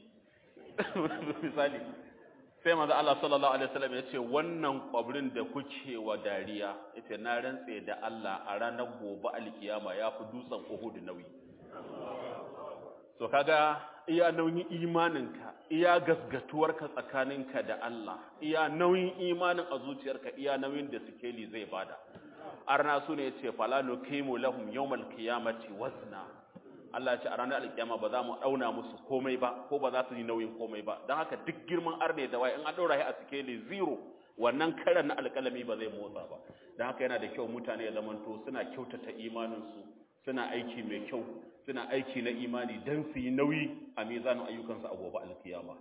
misali sai manzo Allah sallallahu alaihi wasallam yace wannan kwabrin da kuke wa dariya yace na rantse da Allah a ranar gobe alkiyama yafi dutsen Uhud nauyi so kaga iya nauyin imaninka iya gasgatuwarka tsakaninka da Allah iya nauyin imanin a zuciyarka iya nauyin da sikeli zai bada arna su ne yace fala nuqimu lahum yawmal qiyamati wazna Allah ce a ranar alkiyama ba za mu auna musu komai ba ko ba za su yi nauyin komai ba don haka duk girman arne da waye in an ɗora shi a sikeli zero wannan karan na alƙalami ba zai motsa ba don haka yana da kyau mutane ya zamanto suna kyautata imaninsu suna aiki mai kyau suna aiki na imani don su yi nauyi a mizanin ayyukansu a gobe alkiyama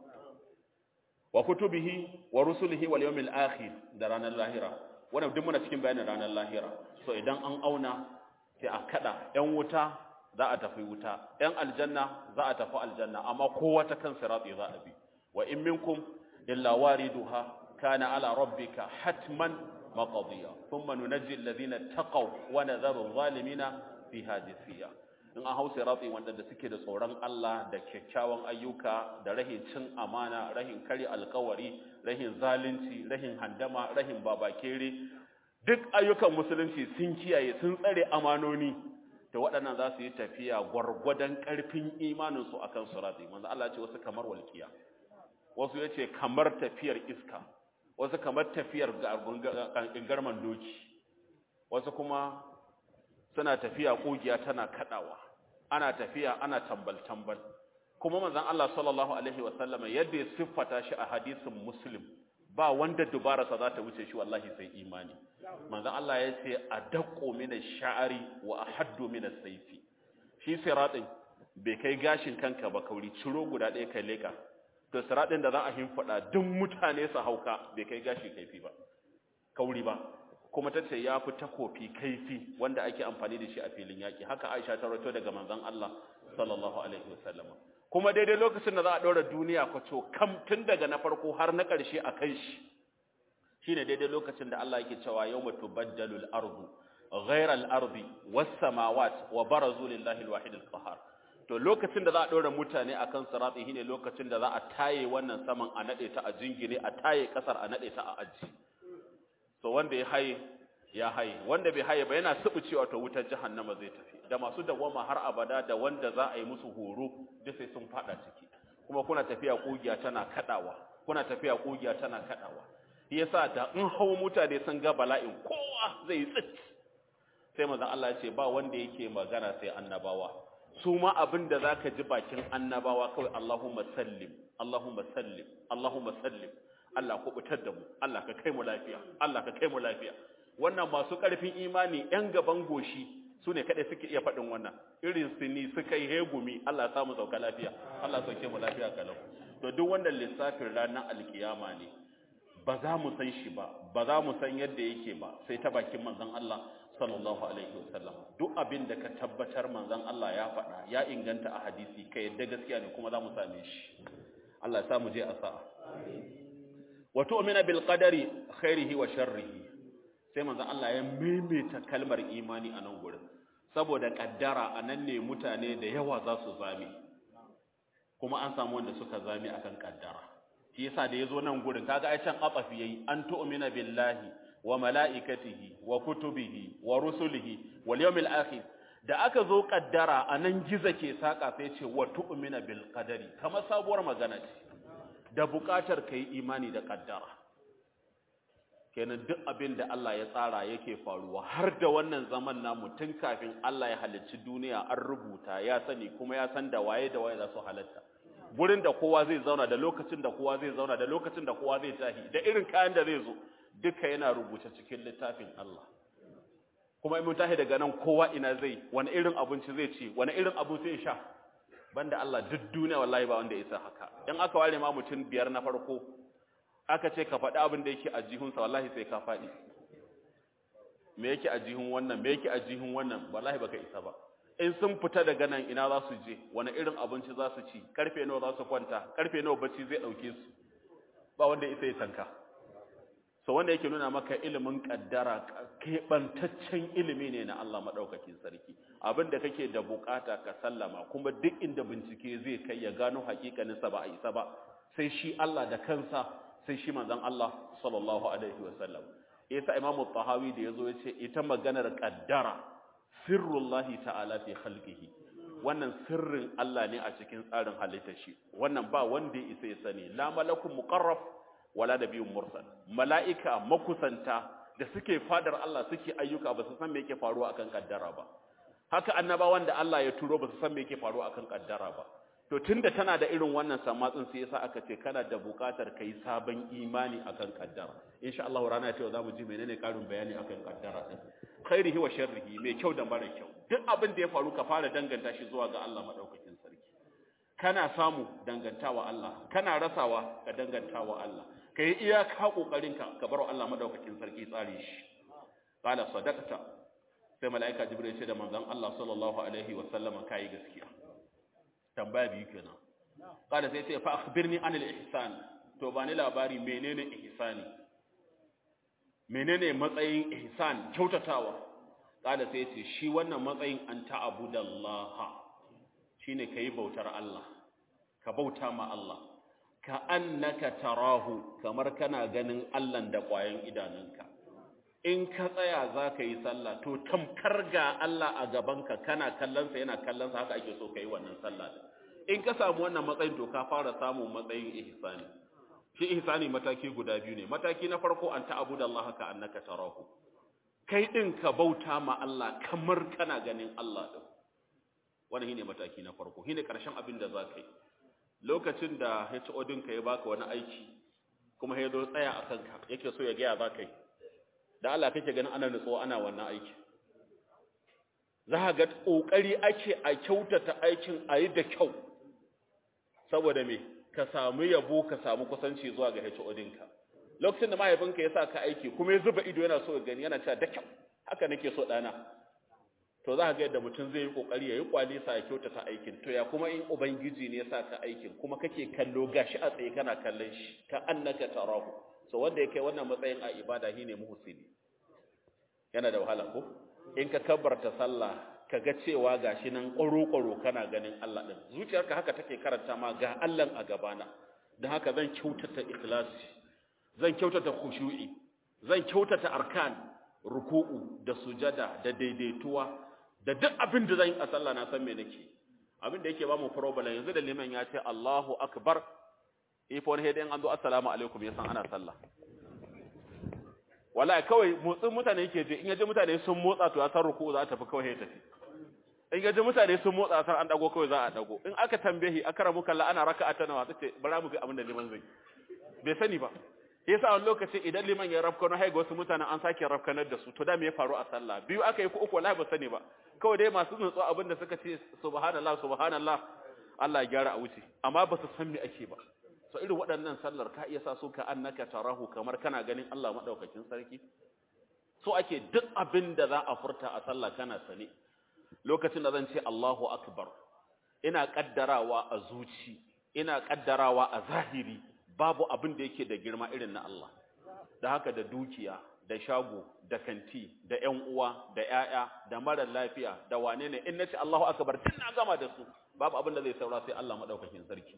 wa kutubihi wa rusulihi wal yawmil akhir da ranar lahira wannan duk muna cikin bayanin ranar lahira so idan an auna sai a kada yan wuta za a tafi wuta ‘yan aljanna za a tafi aljanna amma kowa ta kan siratsi za a bi wa in minkum illa wariduha kana ala rabbika hatman maqdiya thumma nunajji alladhina taqaw wa nadharu adh-dhalimina fiha jithiya in an hau siratsi wanda da suke da tsoron Allah da kyakkyawan ayyuka da rahin cin amana rahin kare alkawari rahin zalunci rahin handama rahin babakere duk ayyukan musulunci sun kiyaye sun tsare amanoni da waɗannan za su yi tafiya gwargwadon ƙarfin imaninsu a kan surati manzo Allah ce wasu kamar walƙiya wasu ya ce kamar tafiyar iska wasu kamar tafiyar garman doki wasu kuma suna tafiya ƙugiya tana kaɗawa ana tafiya ana tambal-tambal kuma manzon Allah sallallahu alaihi wasallama yadda ya siffata shi a hadisin muslim ba wanda dubararsa za ta wuce shi wallahi sai imani manzon Allah ya ce adaqqu min ash-sha'ri wa ahaddu min as-sayfi shi siratin bai kai gashin kanka ba kauri ciro guda ɗaya kai leka to siratin da za a himfada duk mutane su hauka bai kai gashi kaifi ba kauri ba kuma tace ya fi takofi kaifi wanda ake amfani da shi a filin yaki haka Aisha ta rawaito daga manzon Allah sallallahu alaihi wasallam kuma daidai lokacin da za a ɗora duniya kwaco kam tun daga na farko har na ƙarshe a kan shi shine daidai lokacin da Allah yake cewa yawma tubaddalu al-ardu ghayra al-ardi was-samawat wa barazu lillahi al-wahid al-qahhar to lokacin da za a ɗora mutane akan sirati shine lokacin da za a taye wannan saman a nade ta a jingine a taye kasar a nade ta a aji so wanda ya haye ya haye wanda bai haye ba yana cewa to wutar jahannama zai tafi da masu dawama har abada da wanda za a yi musu horo duk sai sun fada ciki kuma kuna tafiya kugiya tana kadawa kuna tafiya kugiya tana kadawa yasa da in hawo mutane sun ga bala'in kowa zai yi tsit sai manzon Allah ya ce ba wanda yake magana sai annabawa su ma abin da zaka ji bakin annabawa kawai Allahumma sallim Allahumma sallim Allahumma sallim Allah ku butar da mu Allah ka kai mu lafiya Allah ka kai mu lafiya wannan masu karfin imani yan gaban goshi su ne kaɗai suke iya faɗin wannan irin su ni suka yi hegumi Allah ya samu sauka lafiya Allah sauke mu lafiya kalau to duk wannan lissafin ranar alkiyama ne ba za mu san shi ba ba za mu san yadda yake ba sai ta bakin manzon Allah sallallahu alaihi wasallam duk abin da ka tabbatar manzon Allah ya faɗa ya inganta a hadisi ka yadda gaskiya ne kuma za mu same shi Allah ya sa mu je a sa'a wa tu'mina bil qadari khairihi wa sharrihi sai manzon Allah ya maimaita kalmar imani a nan gurin saboda kaddara anan ne mutane da yawa za su zame kuma an samu wanda suka zame akan kaddara shi yasa da yazo nan gurin kaga ai can abafi yayi an tu'mina billahi wa malaikatihi wa kutubihi wa rusulihi wal yawmil akhir da aka zo kaddara anan giza ke saka sai ce wa tu'mina bil qadari kamar sabuwar magana ce da bukatar kai imani da kaddara kenan duk abin da Allah ya tsara yake faruwa har da wannan zaman namu tun kafin Allah ya halicci duniya an rubuta ya sani kuma ya san da waye da waye za su halatta gurin da kowa zai zauna da lokacin da kowa zai zauna da lokacin da kowa zai tahi da irin kayan da zai zo duka yana rubuce cikin littafin Allah kuma in mun tahi daga nan kowa ina zai wani irin abinci zai ci wani irin abu zai sha banda Allah duk duniya wallahi ba wanda ya isa haka in aka ware ma mutum biyar na farko aka ce ka faɗi abin da yake a jihunsa wallahi sai ka faɗi me yake a jihun wannan me yake a jihun wannan wallahi baka isa ba in sun fita daga nan ina za su je wani irin abinci za su ci karfe nawa za su kwanta karfe nawa bacci zai ɗauke su ba wanda isa ya tanka so wanda yake nuna maka ilimin kaddara keɓantaccen ilimi ne na Allah maɗaukakin sarki abin da kake da bukata ka sallama kuma duk inda bincike zai kai ya gano hakikaninsa ba a isa ba sai shi Allah da kansa sai shi manzon Allah sallallahu alaihi wasallam yasa Imam Tahawi da yazo yace ita maganar kaddara sirrullahi ta'ala fi khalqihi wannan sirrin Allah ne a cikin tsarin halittar shi wannan ba wanda ya isa ya sani la malakun muqarrab wala nabiyyun mursal mala'ika makusanta da suke fadar Allah suke ayyuka ba su san me yake faruwa akan kaddara ba haka annabawan da Allah ya turo ba su san me yake faruwa akan kaddara ba to tunda tana da irin wannan samatsin sai yasa aka ce kana da bukatar kai sabon imani akan kaddara insha Allah rana ta za mu ji menene karin bayani akan kaddara din khairihi wa sharrihi mai kyau da mara kyau duk abin da ya faru ka fara danganta shi zuwa ga Allah madaukakin sarki kana samu dangantawa Allah kana rasawa ka dangantawa Allah kai iyaka kokarin ka ka bar Allah madaukakin sarki tsare shi qala sadaqta sai malaika jibril ya ce da manzon Allah sallallahu alaihi wa sallama kai gaskiya tambaya biyu kenan kada sai ce fa akhbirni anil ihsan to ba ni labari menene ihsani menene matsayin ihsan kyautatawa kada sai ce shi wannan matsayin an ta'budallaha shine kai bautar Allah ka bauta ma Allah ka annaka tarahu kamar kana ganin Allah da ƙwayan idanunka in ka tsaya za ka yi sallah to tamkar ga Allah a gabanka kana kallonsa yana kallonsa haka ake so ka yi wannan sallah in ka samu wannan matsayin to ka fara samun matsayin ihsani shi ihsani mataki guda biyu ne mataki na farko an ta'budu Allah ka annaka tarahu kai din ka bauta ma Allah kamar kana ganin Allah din wannan shine mataki na farko shine karshen abin da za ka yi lokacin da HO ɗinka ya baka wani aiki kuma ya zo tsaya a kanka yake so ya gaya za ka yi da Allah kake ganin ana nutsuwa ana wannan aiki za ka ga ƙoƙari ake a kyautata aikin a yi da kyau saboda me ka samu yabo ka samu kusanci zuwa ga HO ɗinka lokacin da mahaifinka ya sa ka aiki kuma ya zuba ido yana so ya gani yana cewa da kyau haka nake so ɗana to za ka ga yadda mutum zai yi kokari ya yi kwalisa ya kyautata aikin to ya kuma in ubangiji ne ya sa ka aikin kuma kake kallo gashi a tsaye kana kallon shi ka annaka tarahu so wanda ya kai wannan matsayin a ibada shine muhsini yana da wahala ko in ka kabbarta sallah ka ga cewa gashi nan ƙwaro-ƙwaro kana ganin Allah din zuciyarka haka take karanta ma ga Allah a gabana don haka zan kyautata ikhlasi zan kyautata khushu'i zan kyautata arkan ruku'u da sujada da daidaituwa da duk abin da zan yi a sallah na san me nake abin da yake ba mu problem yanzu da liman ya ce Allahu akbar ifon hedin an zo assalamu alaikum ya san ana sallah wallahi kawai motsin mutane yake je in yaje mutane sun motsa to ya san ruku'u za ta tafi kawai ya tafi in yaje mutane sun motsa san an dago kawai za a dago in aka tambaye akramu kallah ana raka'a ta nawa tace bara mu ga abin da liman zai bai sani ba yasa wani lokaci idan liman ya rafka na haiga wasu mutanen an sake rafkanar da su to da me ya faru a sallah biyu aka yi ko uku wallahi ba sani ba kawai dai masu nutsu abin da suka ce subhanallah subhanallah Allah ya gyara a wuce amma ba su san me ake ba so irin waɗannan sallar ka iya sa su ka annaka tarahu kamar kana ganin Allah madaukakin sarki so ake duk abin da za a furta a sallah kana sane lokacin da zan ce Allahu akbar ina kaddarawa a zuci ina kaddarawa a zahiri babu abin da yake da girma irin na Allah da haka da dukiya da shago da kanti da ƴan uwa da ƴaƴa da mara lafiya da wane ne in nace Allahu akbar tun na gama da su babu abin da zai saura sai Allah madaukakin sarki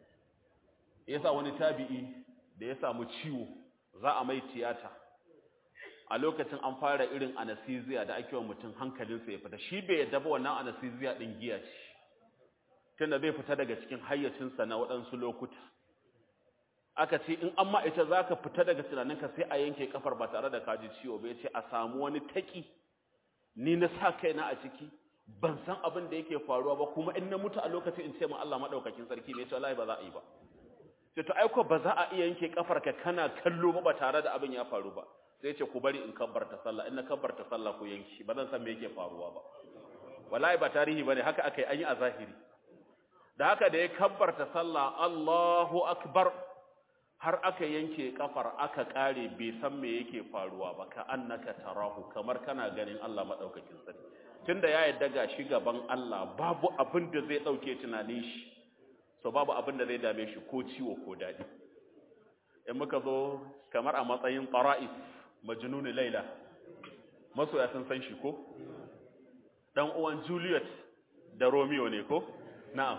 yasa wani tabi'i da ya samu ciwo za a mai tiyata a lokacin an fara irin anesthesia da ake wa mutum hankalinsa ya fita shi bai yadda ba wannan anesthesia din giya ce tunda zai fita daga cikin hayyacinsa na waɗansu lokuta aka ce in amma ita za ka fita daga tunaninka sai a yanke kafar ba tare da kaji ciwo bai ce a samu wani taki ni na sa kaina a ciki ban san abin da yake faruwa ba kuma in na mutu a lokacin in ce ma Allah madaukakin sarki ne ce wallahi ba za a yi ba sai to aiko ba za a iya yanke kafar ka kana kallo ba ba tare da abin ya faru ba sai ce ku bari in kabbarta sallah in na kabbarta sallah ku yanki ba zan san me yake faruwa ba wallahi ba tarihi bane haka akai an yi a zahiri da haka da ya kabbarta sallah Allahu akbar har aka yanke kafar aka kare bai san me yake faruwa ba ka annaka tarahu kamar kana ganin Allah madaukakin sarki tunda ya yadda ga shi gaban Allah babu abin da zai dauke tunanin shi so babu abin da zai dame shi ko ciwo ko dadi in muka zo kamar a matsayin qara'is majnun laila masoya sun san shi ko dan uwan Juliet da Romeo ne ko na'am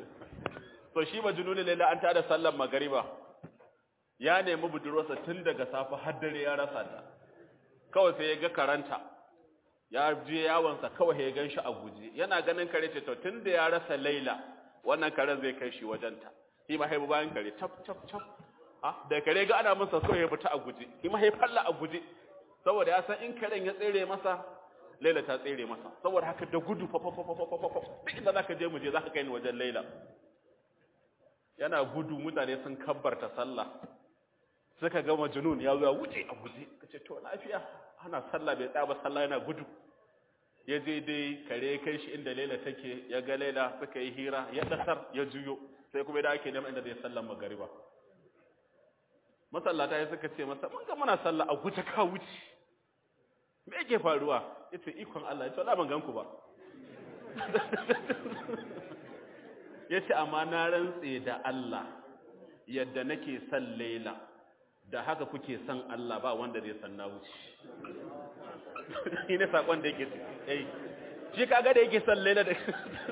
so shi majnun laila an tada sallar magariba ya nemi budurwarsa tun daga safe har dare ya rasa ta kawai sai ya ga karanta ya je yawonsa kawai ya gan shi a guje yana ganin kare ce to tun da ya rasa laila wannan karen zai kai shi wajenta shi ma haibu bayan kare cap cap cap ah da kare ga ana masa so ya fita a guje shi ma falla a guje saboda ya san in karen ya tsere masa laila ta tsere masa saboda haka da gudu fa fa fa fa fa fa duk inda zaka je mu je zaka kai ni wajen laila yana gudu mutane sun kabbarta sallah suka ga majnun ya zo ya wuce a guje kace to lafiya ana sallah bai tsaya ba sallah yana gudu ya je dai kare kai shi inda Laila take ya ga Laila suka yi hira ya dasar ya juyo sai kuma da ake neman inda zai sallan magariba masallata ya suka ce masa mun ga muna sallah a guje ka wuce me yake faruwa yace ikon Allah yace wallahi ban gan ku ba yace amma na rantse da Allah yadda nake son Laila da haka kuke son Allah ba wanda zai san na wuce shi ne sakon da yake eh shi kaga da yake son Laila da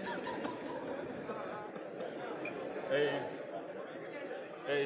eh eh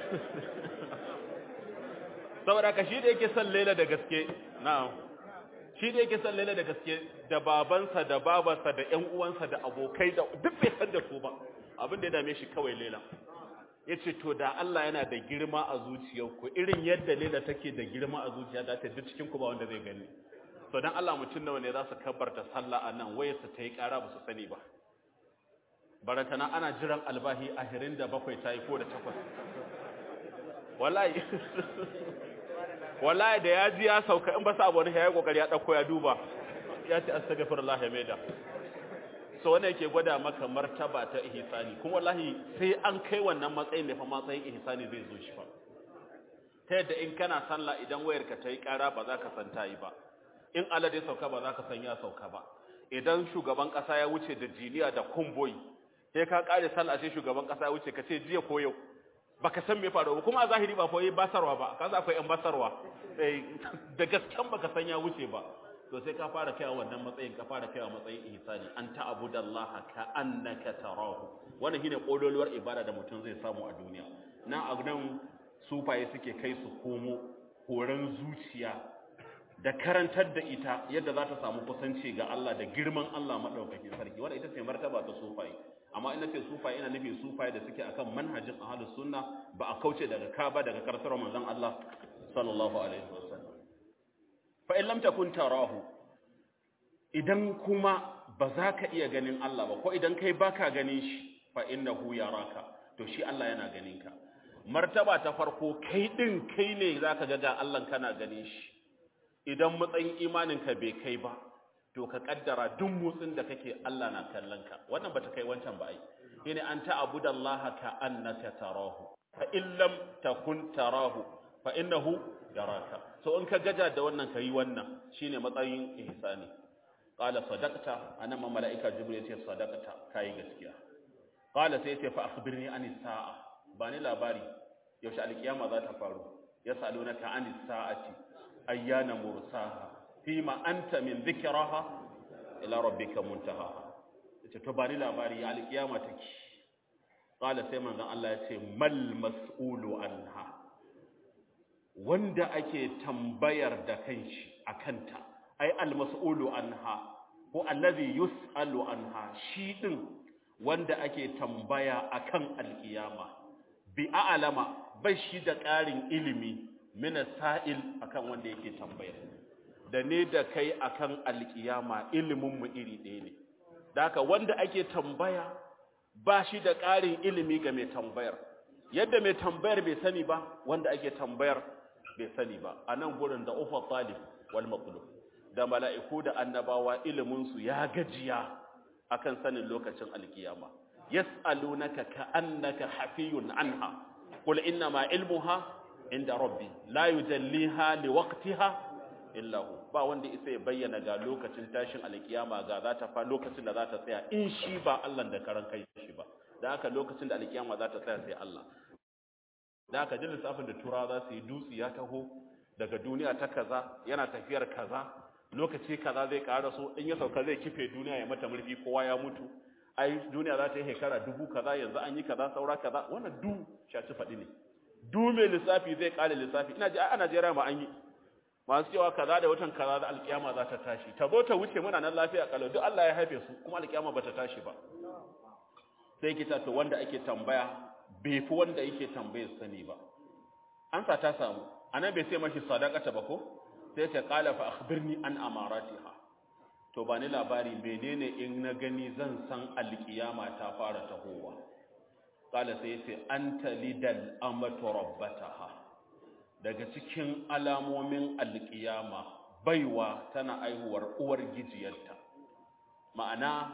saboda ka shi da yake son Laila da gaske na'am shi da yake son Laila da gaske da babansa da babarsa da ƴan uwansa da abokai da duk bai san da su ba abin da ya dame shi kawai Laila ya ce to da Allah yana da girma a zuciyarku irin yadda Laila take da girma a zuciya da ta duk cikin ku ba wanda zai gani to dan Allah mutum nawa ne za su kabbarta sallah a nan wayarsa ta yi ƙara ba su sani ba barantana ana jiran albahi a hirin da bakwai ta yi ko da takwas wallahi wallahi da ya ji ya sauka in ba sa abu ne ya yi kokari ya ɗauko ya duba ya ce astaghfirullah ya maida so wannan yake gwada maka martaba ta ihsani kuma wallahi sai an kai wannan matsayin da fa matsayin ihsani zai zo shi fa ta yadda in kana sallah idan wayarka ta yi ƙara ba za ka san ta yi ba in alade sauka ba za ka san ya sauka ba idan shugaban ƙasa ya wuce da jiniya da kumboyi sai ka ƙare sallah sai shugaban ƙasa ya wuce ka ce jiya ko yau baka san me faru ba kuma a zahiri ba fa yi basarwa ba kaza akwai yan basarwa da gasken baka san ya wuce ba to sai ka fara kaiwa wannan matsayin ka fara kaiwa matsayin ihsani an ta'budallaha ka annaka tarahu wannan shine kololuwar ibada da mutum zai samu a duniya nan a nan sufaye suke kai su komo horon zuciya da karantar da ita yadda za ta samu kusanci ga Allah da girman Allah madaukakin sarki wanda ita ce martaba ta sufai amma ina ce sufai ina nufin sufai da suke akan manhajin ahlus sunna ba a kauce daga ka ba daga karantar manzon Allah sallallahu alaihi wasallam fa in lam takun tarahu idan kuma ba za ka iya ganin Allah ba ko idan kai baka ganin shi fa innahu yaraka to shi Allah yana ganin ka martaba ta farko kai din kai ne zaka ga ga Allah kana ganin shi idan matsayin imanin ka bai kai ba to ka kaddara duk motsin da kake Allah na kallon ka wannan bata kai wancan ba ai shine an ta'budallaha ka annaka tarahu fa in lam takun tarahu fa innahu yaraka so in ka gaja da wannan kai wannan shine matsayin ihsani qala sadaqta anan malaika jibril ya ce sadaqta kai gaskiya qala sai ce fa akhbirni anis sa'a bani labari yaushe alkiyama za ta faru yasalunaka anis sa'ati ayyana mursaha fima anta min dhikraha ila rabbika muntaha yace to bani labari alkiyama take qala sai manzon Allah ya ce mal mas'ulu anha wanda ake tambayar da kanshi akanta ai al mas'ulu anha ko allazi yus'alu anha shi din wanda ake tambaya akan alkiyama bi a'lama bai shi da ƙarin ilimi mina sa'il akan wanda yake tambaya da ne da kai akan alkiyama ilimin mu iri ɗaya ne da haka wanda ake tambaya ba shi da ƙarin ilimi ga mai tambayar yadda mai tambayar bai sani ba wanda ake tambayar bai sani ba a nan gurin da ufa talib wal maqlub da mala'iku da annabawa ilimin su ya gajiya akan sanin lokacin alkiyama yas'alunaka ka'annaka hafiyun anha qul inna ma ilmuha inda rabbi la yujalliha liwaqtiha illa hu ba wanda isa ya bayyana ga lokacin tashin alkiyama ga za ta fa lokacin da za ta tsaya in shi ba Allah da karan kai shi ba da haka lokacin da alkiyama za ta tsaya sai Allah da haka jin lissafin da tura za su yi dutsi ya taho daga duniya ta kaza yana tafiyar kaza lokaci kaza zai ƙara so in ya sauka zai kife duniya ya mata murfi kowa ya mutu ai duniya za ta yi shekara dubu kaza yanzu an yi kaza saura kaza wannan du shaci faɗi ne du mai lissafi zai ƙare lissafi ina ji a Najeriya ma an yi masu cewa kaza da watan kaza da alkiyama za ta tashi ta zo ta wuce muna nan lafiya kalau duk Allah ya haife su kuma alkiyama ba ta tashi ba sai kita to wanda ake tambaya bai fi wanda yake tambayar sani ba an sa ta samu anan bai sai mashi sadaqata ba ko sai ta qala fa akhbirni an amaratiha to ba ni labari menene in na gani zan san alkiyama ta fara tahowa qala sai sai anta lidal amatu rabbataha daga cikin alamomin alkiyama baiwa tana aihuwar uwar gijiyarta ma'ana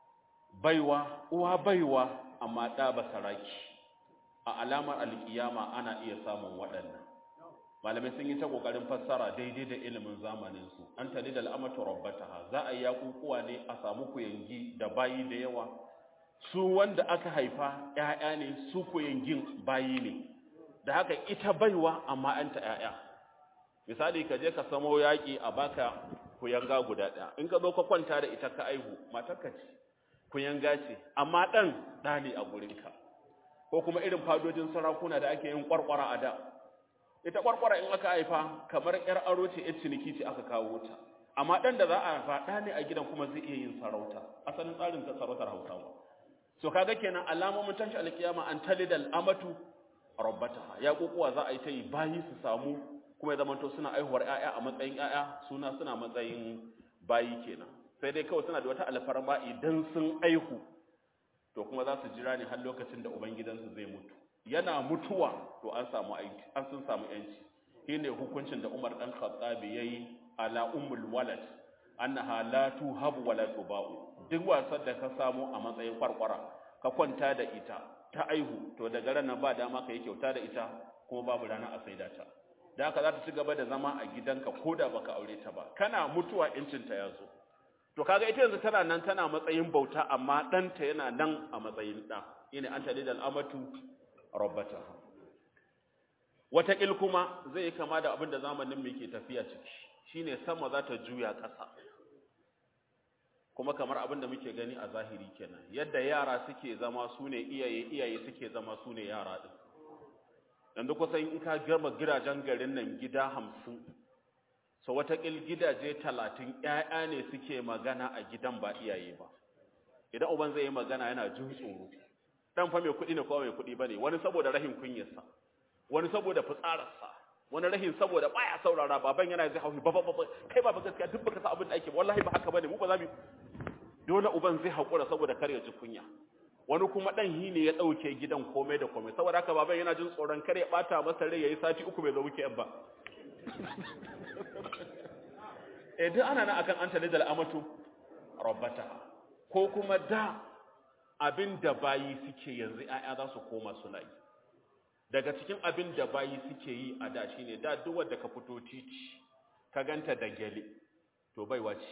baiwa uwa baiwa amma ɗa ba saraki a alamar alkiyama ana iya samun waɗannan malamai sun yi ta ƙoƙarin fassara daidai da ilimin zamaninsu an tali da al'amatu rabbataha za a yi yaƙuƙuwa ne a samu kuyangi da bayi da yawa su wanda aka haifa ‘ya'ya ne su kuyangin bayi ne da haka ita baiwa amma ‘yanta ‘ya'ya misali ka je ka samo yaƙi a baka kuyanga guda ɗaya in ka zo ka kwanta da ita ka aihu matarka ce kuyanga ce amma ɗan ɗa ne a gurinka ko kuma irin fadojin sarakuna da ake yin ƙwarƙwara a da ita ƙwarƙwara in aka haifa kamar ‘yar aro ce ‘yar ciniki ce aka kawo ta amma ɗan da za a haifa ɗa ne a gidan kuma zai iya yin sarauta asalin tsarin ta sarautar hausawa so kaga kenan alamomin tashi alkiyama an talidal amatu rabbataha ya kokuwa za a yi ta yi bayi su samu kuma ya zamanto suna aihuwar ƴaƴa a matsayin ƴaƴa suna suna matsayin bayi kenan sai dai kawai suna da wata alfarma idan sun aihu to kuma za su jira ne har lokacin da ubangidansu zai mutu yana mutuwa to an samu aiki an sun samu yanci shine hukuncin da Umar dan Khattab yayi ala ummul walad annaha la tuhabu wa la tuba'u duk wasan da ka samu a matsayin kwarkwara ka kwanta da ita ta aihu to daga ran nan ba dama ka yi kyauta da ita kuma babu rana a saida ta da haka za ta ci gaba da zama a gidanka ko da baka aure ta ba kana mutuwa incin ta yazo to kaga ita yanzu tana nan tana matsayin bauta amma ɗanta yana nan a matsayin ɗa ina anta lidal amatu rabbataha wataƙil kuma zai yi kama da abin da zamanin mai ke tafiya ciki shine sama za ta juya ƙasa kuma kamar abin da muke gani a zahiri kenan yadda yara suke zama su ne iyaye iyaye suke zama su ne yara ɗin yanzu kusan in ka gama gidajen garin nan gida hamsin so watakil gidaje talatin ‘ya'ya ne suke magana a gidan ba iyaye ba idan uban zai yi magana yana jin tsoro ɗan fa mai kuɗi ne kuma mai kuɗi ba ne wani saboda rahin kunyarsa wani saboda fitsararsa wani rahin saboda baya saurara baban yana zai hauhi ba ba ba kai ba gaskiya duk baka sa abin da ake ba wallahi ba haka bane mu ba za mu dole uban zai haƙura saboda kar ya ji kunya wani kuma ɗan hi ne ya ɗauke gidan komai da komai saboda haka baban yana jin tsoron kar ya ɓata masa rai ya yi sati uku bai zo wuke ba eh duk ana nan akan an talidal amatu rabbata ko kuma da abin da bayi suke yanzu ƴaƴa za su koma suna yi daga cikin abin da bayi suke yi a da shine da duk wanda ka fito titi ka ganta da gele to baiwa ce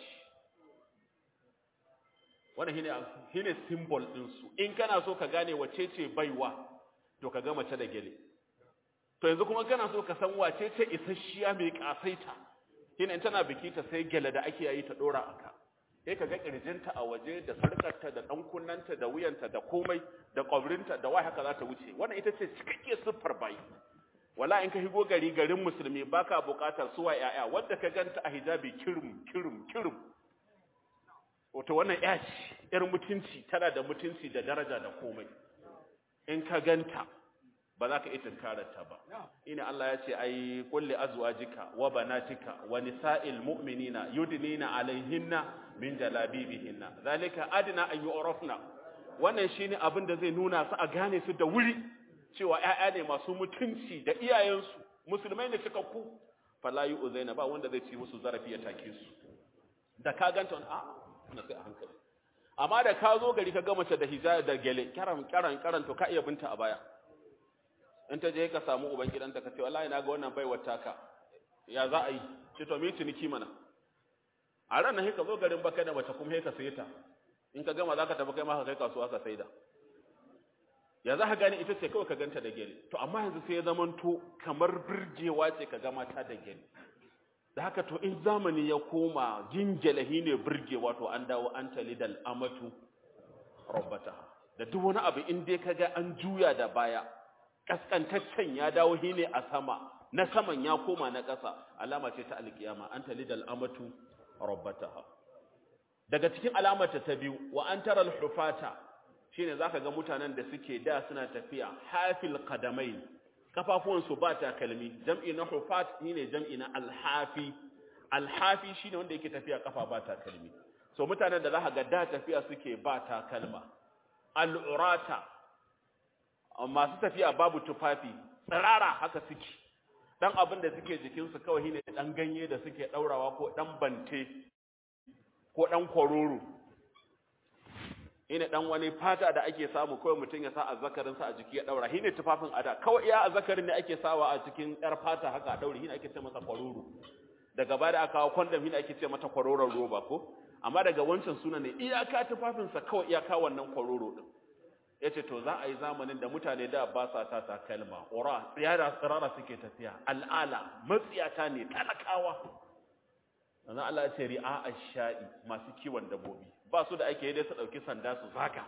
wannan shine shine symbol din su in kana so ka gane wace ce baiwa to ka ga mace da gele to yanzu kuma kana so ka san wace ce isasshiya mai kasaita shine in tana biki ta sai gele da ake yi ta dora aka sai ka ga kirjinta a waje da sarkarta da dan kunnanta da wuyanta da komai da kwabrinta da wai haka za ta wuce wannan ita ce cikakke siffar bayi wala in ka higo gari garin musulmi baka bukatar suwa yaya wanda ka ganta a hijabi kirim kirim kirim wato wannan ya ce yar mutunci tana da mutunci da daraja da komai in ka ganta ba za ka iya tunkararta ba ina Allah ya ce ai kulli azwajika wa banatika wa nisa'il mu'minina yudnina alaihinna min jalabibihinna zalika adna an yu'rafna wannan shine abin da zai nuna su a gane su da wuri cewa ƴaƴa ne masu mutunci da iyayensu musulmai ne suka ku fala yu'zaina ba wanda zai ci musu zarafi ya take su da ka ganta a na sai a hankali amma da ka zo gari ka ga mace da hijabi da gele karan karan karan to ka iya binta a baya in ta je ka samu uban gidanta ka ce wallahi na ga wannan baiwar taka ya za a yi ce to mi ciniki mana a ran nan ka zo garin baka da mace kuma ka saye ta in ka gama zaka tafi kai ma ka kai kasuwa ka saida ya za ka gane ita ce kawai ka ganta da gele to amma yanzu sai ya zamanto kamar birgewa ce ka ga mata da gele da haka to in zamani ya koma gingelahi ne birgewa to an dawo an talidal amatu rabbataha da duk wani abu in dai kaga an juya da baya kaskantaccen ya dawo shi ne a sama na saman ya koma na ƙasa alama ce ta alkiyama an talidal amatu rabbataha daga cikin alamata ta biyu wa an tara alhufata shine zaka ga mutanen da suke da suna tafiya hafil qadamain kafafuwan su ba takalmi jam'i na hufat shine jam'i na alhafi alhafi shine wanda yake tafiya kafa ba takalmi so mutanen da zaka ga da tafiya suke ba takalma al'urata masu tafiya babu tufafi tsirara haka suke dan abin da suke jikinsu kawai shine dan ganye da suke daurawa ko dan bante ko dan kororo ina dan wani fata da ake samu kawai mutum ya sa azzakarin sa a jiki ya daura shine tufafin ada kawai iya azzakarin ne ake sawa a cikin yar fata haka a daure shine ake ce masa kororo daga baya da aka kawo condom shine ake ce mata kororon roba ko amma daga wancan suna ne iyaka tufafin sa kawai iyaka wannan kororo din ya ce to za a yi zamanin da mutane da ba sa ta takalma ƙura tsiyara tsirara suke tafiya al'ala matsiyata ne talakawa sannan Allah ya ce ri'a sha'i masu kiwon dabbobi ba su da ake yi dai su ɗauki sanda su zaka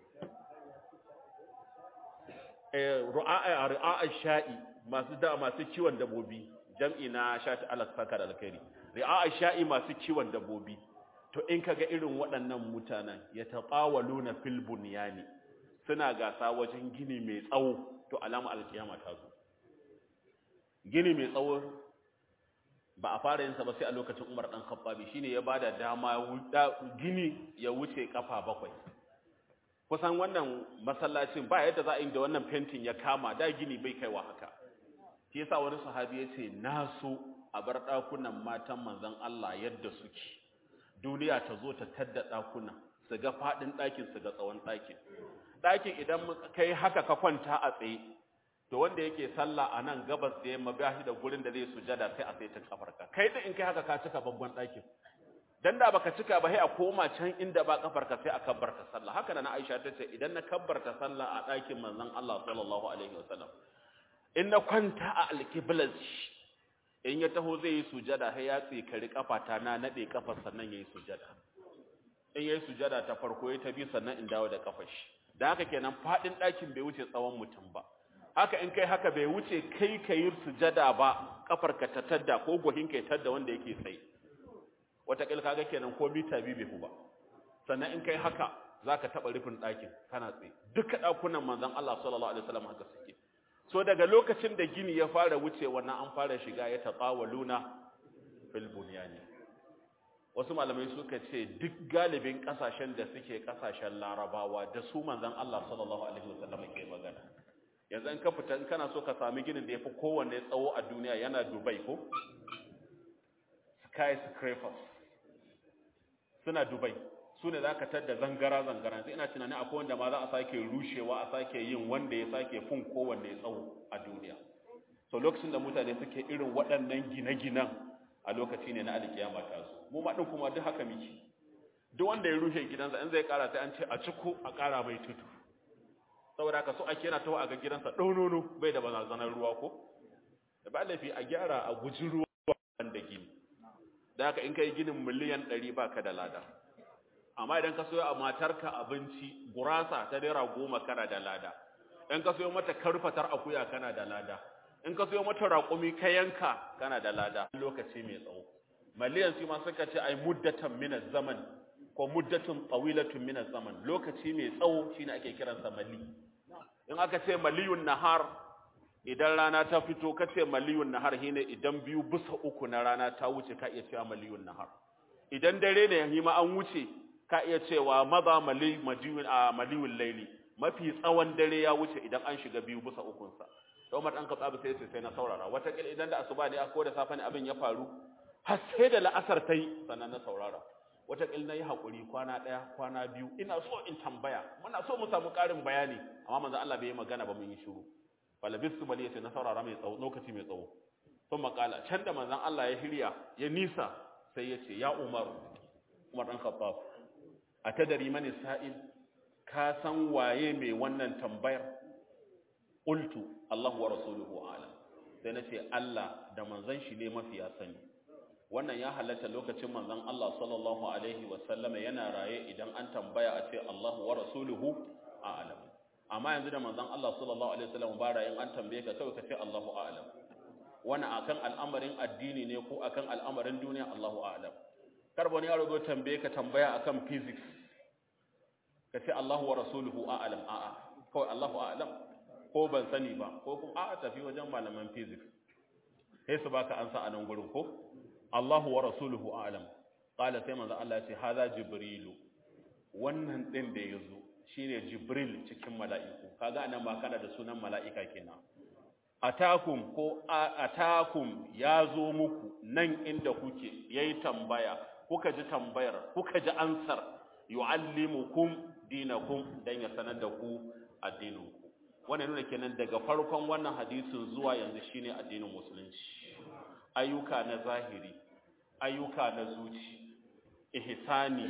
ri'a sha'i masu da masu kiwon dabbobi jam'i na shati Allah saka da alkhairi ri'a sha'i masu kiwon dabbobi to in kaga irin waɗannan mutanen ya taqawaluna fil bunyani suna gasa wajen gini mai tsawo to alama alkiyama ta zo gini mai tsawo ba a fara yin sa ba sai a lokacin Umar dan Khattabi shine ya bada dama gini ya wuce kafa bakwai kusan wannan masallacin ba yadda za a yi da wannan fentin ya kama da gini bai kaiwa haka shi yasa wani sahabi ya ce na so a bar dakunan matan manzon Allah yadda suke duniya ta zo ta tadda dakunan su ga fadin ɗakin su ga tsawon ɗakin ɗakin idan kai haka ka kwanta a tsaye to wanda yake sallah a nan gabas da yamma ba shi da gurin da zai sujada sai a sai ta kafarka kai din in kai haka ka cika babban ɗakin dan da baka cika ba sai a koma can inda ba kafarka sai a kabbarta sallah haka nan Aisha ta ce idan na kabbarta sallah a ɗakin manzon Allah sallallahu alaihi wasallam in na kwanta a alqiblas in ya taho zai yi sujada sai ya tsikari kafata na nade kafar sannan yayi sujada in yayi sujada ta farko ya ta bi sannan in dawo da kafar shi da haka kenan fadin ɗakin bai wuce tsawon mutum ba haka in kai haka bai wuce kai ka yi sujada ba kafarka ta tadda ko gohin ka tadda wanda yake tsaye wataƙil kaga kenan ko mita biyu bai ba sannan in kai haka za ka taɓa rufin ɗakin kana tsaye duka ɗakunan manzan Allah sallallahu alaihi wasallam haka suke so daga lokacin da gini ya fara wuce wannan an fara shiga ya taƙawaluna fil bunyani wasu malamai suka ce duk galibin ƙasashen da suke ƙasashen larabawa da su manzan Allah sallallahu alaihi wasallam ke magana yanzu in ka fita in kana so ka sami ginin da ya fi kowanne tsawo a duniya yana dubai ko skyscrapers suna dubai su ne za ka tadda zangara-zangara sai ina tunanin akwai wanda ma za a sake rushewa a sake yin wanda ya sake fin kowanne tsawo a duniya so lokacin da mutane suke irin waɗannan gine-ginen a lokaci ne na alkiyama ta zo mu ma ɗin kuma duk haka miki duk wanda ya rushe gidansa in zai ƙara sai an ce a ciko a ƙara mai tudu saboda haka so ake yana taho a ga gidansa ɗaunono bai da barazanar ruwa ko da ba laifi a gyara a guji ruwa da gini da haka in kai ginin miliyan ɗari ba ka da lada amma idan ka soyo a matarka abinci gurasa ta naira goma kana da lada in ka soyo mata karfatar akuya kana da lada in ka soyo mata raƙumi ka yanka kana da lada lokaci mai tsawo miliyan su ma suka ce ai muddatan min zaman ko muddatun tawilatun min zaman lokaci mai tsawo shine ake kiransa mali in aka ce maliyun nahar idan rana ta fito ka ce maliyun nahar shine idan biyu bisa uku na rana ta wuce ka iya cewa maliyun nahar idan dare ne hima an wuce ka iya cewa maza mali majiyun a maliyun laili mafi tsawon dare ya wuce idan an shiga biyu bisa ukun sa to Umar dan Khattab sai sai na saurara wata kil idan da asuba ne ko da safe ne abin ya faru har sai da la'asar tai sannan na saurara wata kil na yi hakuri kwana daya kwana biyu ina so in tambaya muna so mu samu karin bayani amma manzo Allah bai yi magana ba mun yi shiru falabistu bali yace na saurara mai tsawo lokaci mai tsawo sun makala can da manzon Allah ya hirya ya nisa sai ya ce ya Umar Umar dan Khattab atadari mani sa'il ka san waye mai wannan tambayar qultu Allahu wa rasuluhu a'lam sai nace Allah da manzon shi ne mafi ya sani wannan ya halatta lokacin manzon Allah sallallahu alaihi wa sallama yana raye idan an tambaya a ce Allahu wa rasuluhu a'lam amma yanzu da manzon Allah sallallahu alaihi wasallam ba rayin an tambaye ka kawai ka ce Allahu a'lam wani akan al'amarin addini ne ko akan al'amarin duniya Allahu a'lam kar wani yaro zo tambaye ka tambaya akan physics ka ce Allahu wa rasuluhu a'lam a'a kawai Allahu a'lam ko ban sani ba ko kuma a'a tafi wajen malaman physics sai su baka ansa a nan gurin ko Allahu wa rasuluhu a'lam qala sai manzon Allah ya ce hadha jibrilu wannan din da yazo shine Jibril cikin mala'iku kaga anan ma kana da sunan mala'ika kenan atakum ko atakum yazo muku nan inda kuke yayi tambaya kuka ji tambayar kuka ji ansar yuallimukum dinakum dan ya sanar da ku addininku wannan nuna kenan daga farkon wannan hadisin zuwa yanzu shine addinin musulunci ayyuka na zahiri ayyuka na zuci ihsani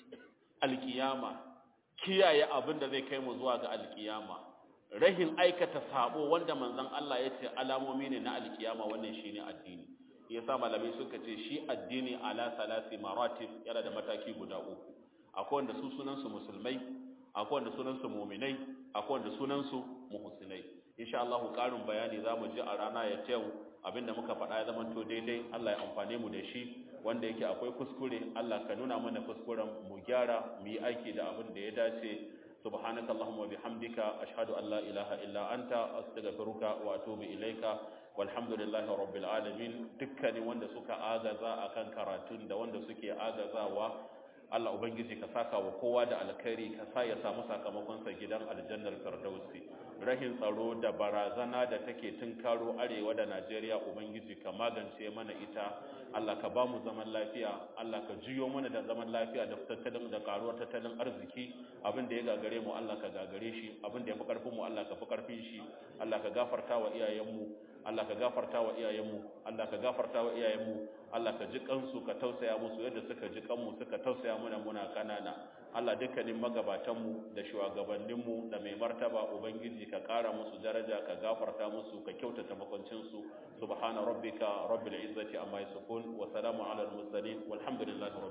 alkiyama kiyaye abin da zai kai mu zuwa ga alkiyama rahin aikata sabo wanda manzon Allah ya ce alamomi ne na alkiyama wannan shine addini yasa malamai suka ce shi addini ala salasi maratib yana da mataki guda uku akwai wanda su sunan su musulmai akwai wanda sunan su mu'minai akwai wanda sunan su muhsinai insha Allah karin bayani zamu ji a rana ya yau abinda muka faɗa ya zama to daidai Allah ya amfane mu da shi wanda yake akwai kuskure Allah ka nuna mana kuskuren mu gyara mu yi aiki da abin da ya dace subhanaka allahumma bihamdika ashhadu an la ilaha illa anta astaghfiruka wa atubu ilaika walhamdulillahi rabbil alamin dukkanin wanda suka agaza akan karatun da wanda suke agazawa Allah ubangiji ka saka wa kowa da alkhairi ka sa ya samu sakamakon sa gidan aljannar firdausi rahin tsaro da barazana da take tunkaro arewa da Najeriya ubangiji ka magance mana ita Allah ka ba mu zaman lafiya Allah ka jiyo mana da zaman lafiya da tattalin da karuwar tattalin arziki abin da ya gagare mu Allah ka gagare shi abin da ya fi karfin mu Allah ka fi karfin shi Allah ka gafarta wa iyayenmu Allah ka gafarta wa iyayenmu Allah ka gafarta wa iyayenmu Allah ka ji kansu ka tausaya musu yadda suka ji kanmu suka tausaya mana muna kanana Allah dukkanin magabatanmu da shugabanninmu da mai martaba ubangiji ka kara musu daraja ka gafarta musu ka kyautata makwancinsu subhana rabbika rabbil izzati amma yasifun wa salamun alal mursalin walhamdulillahi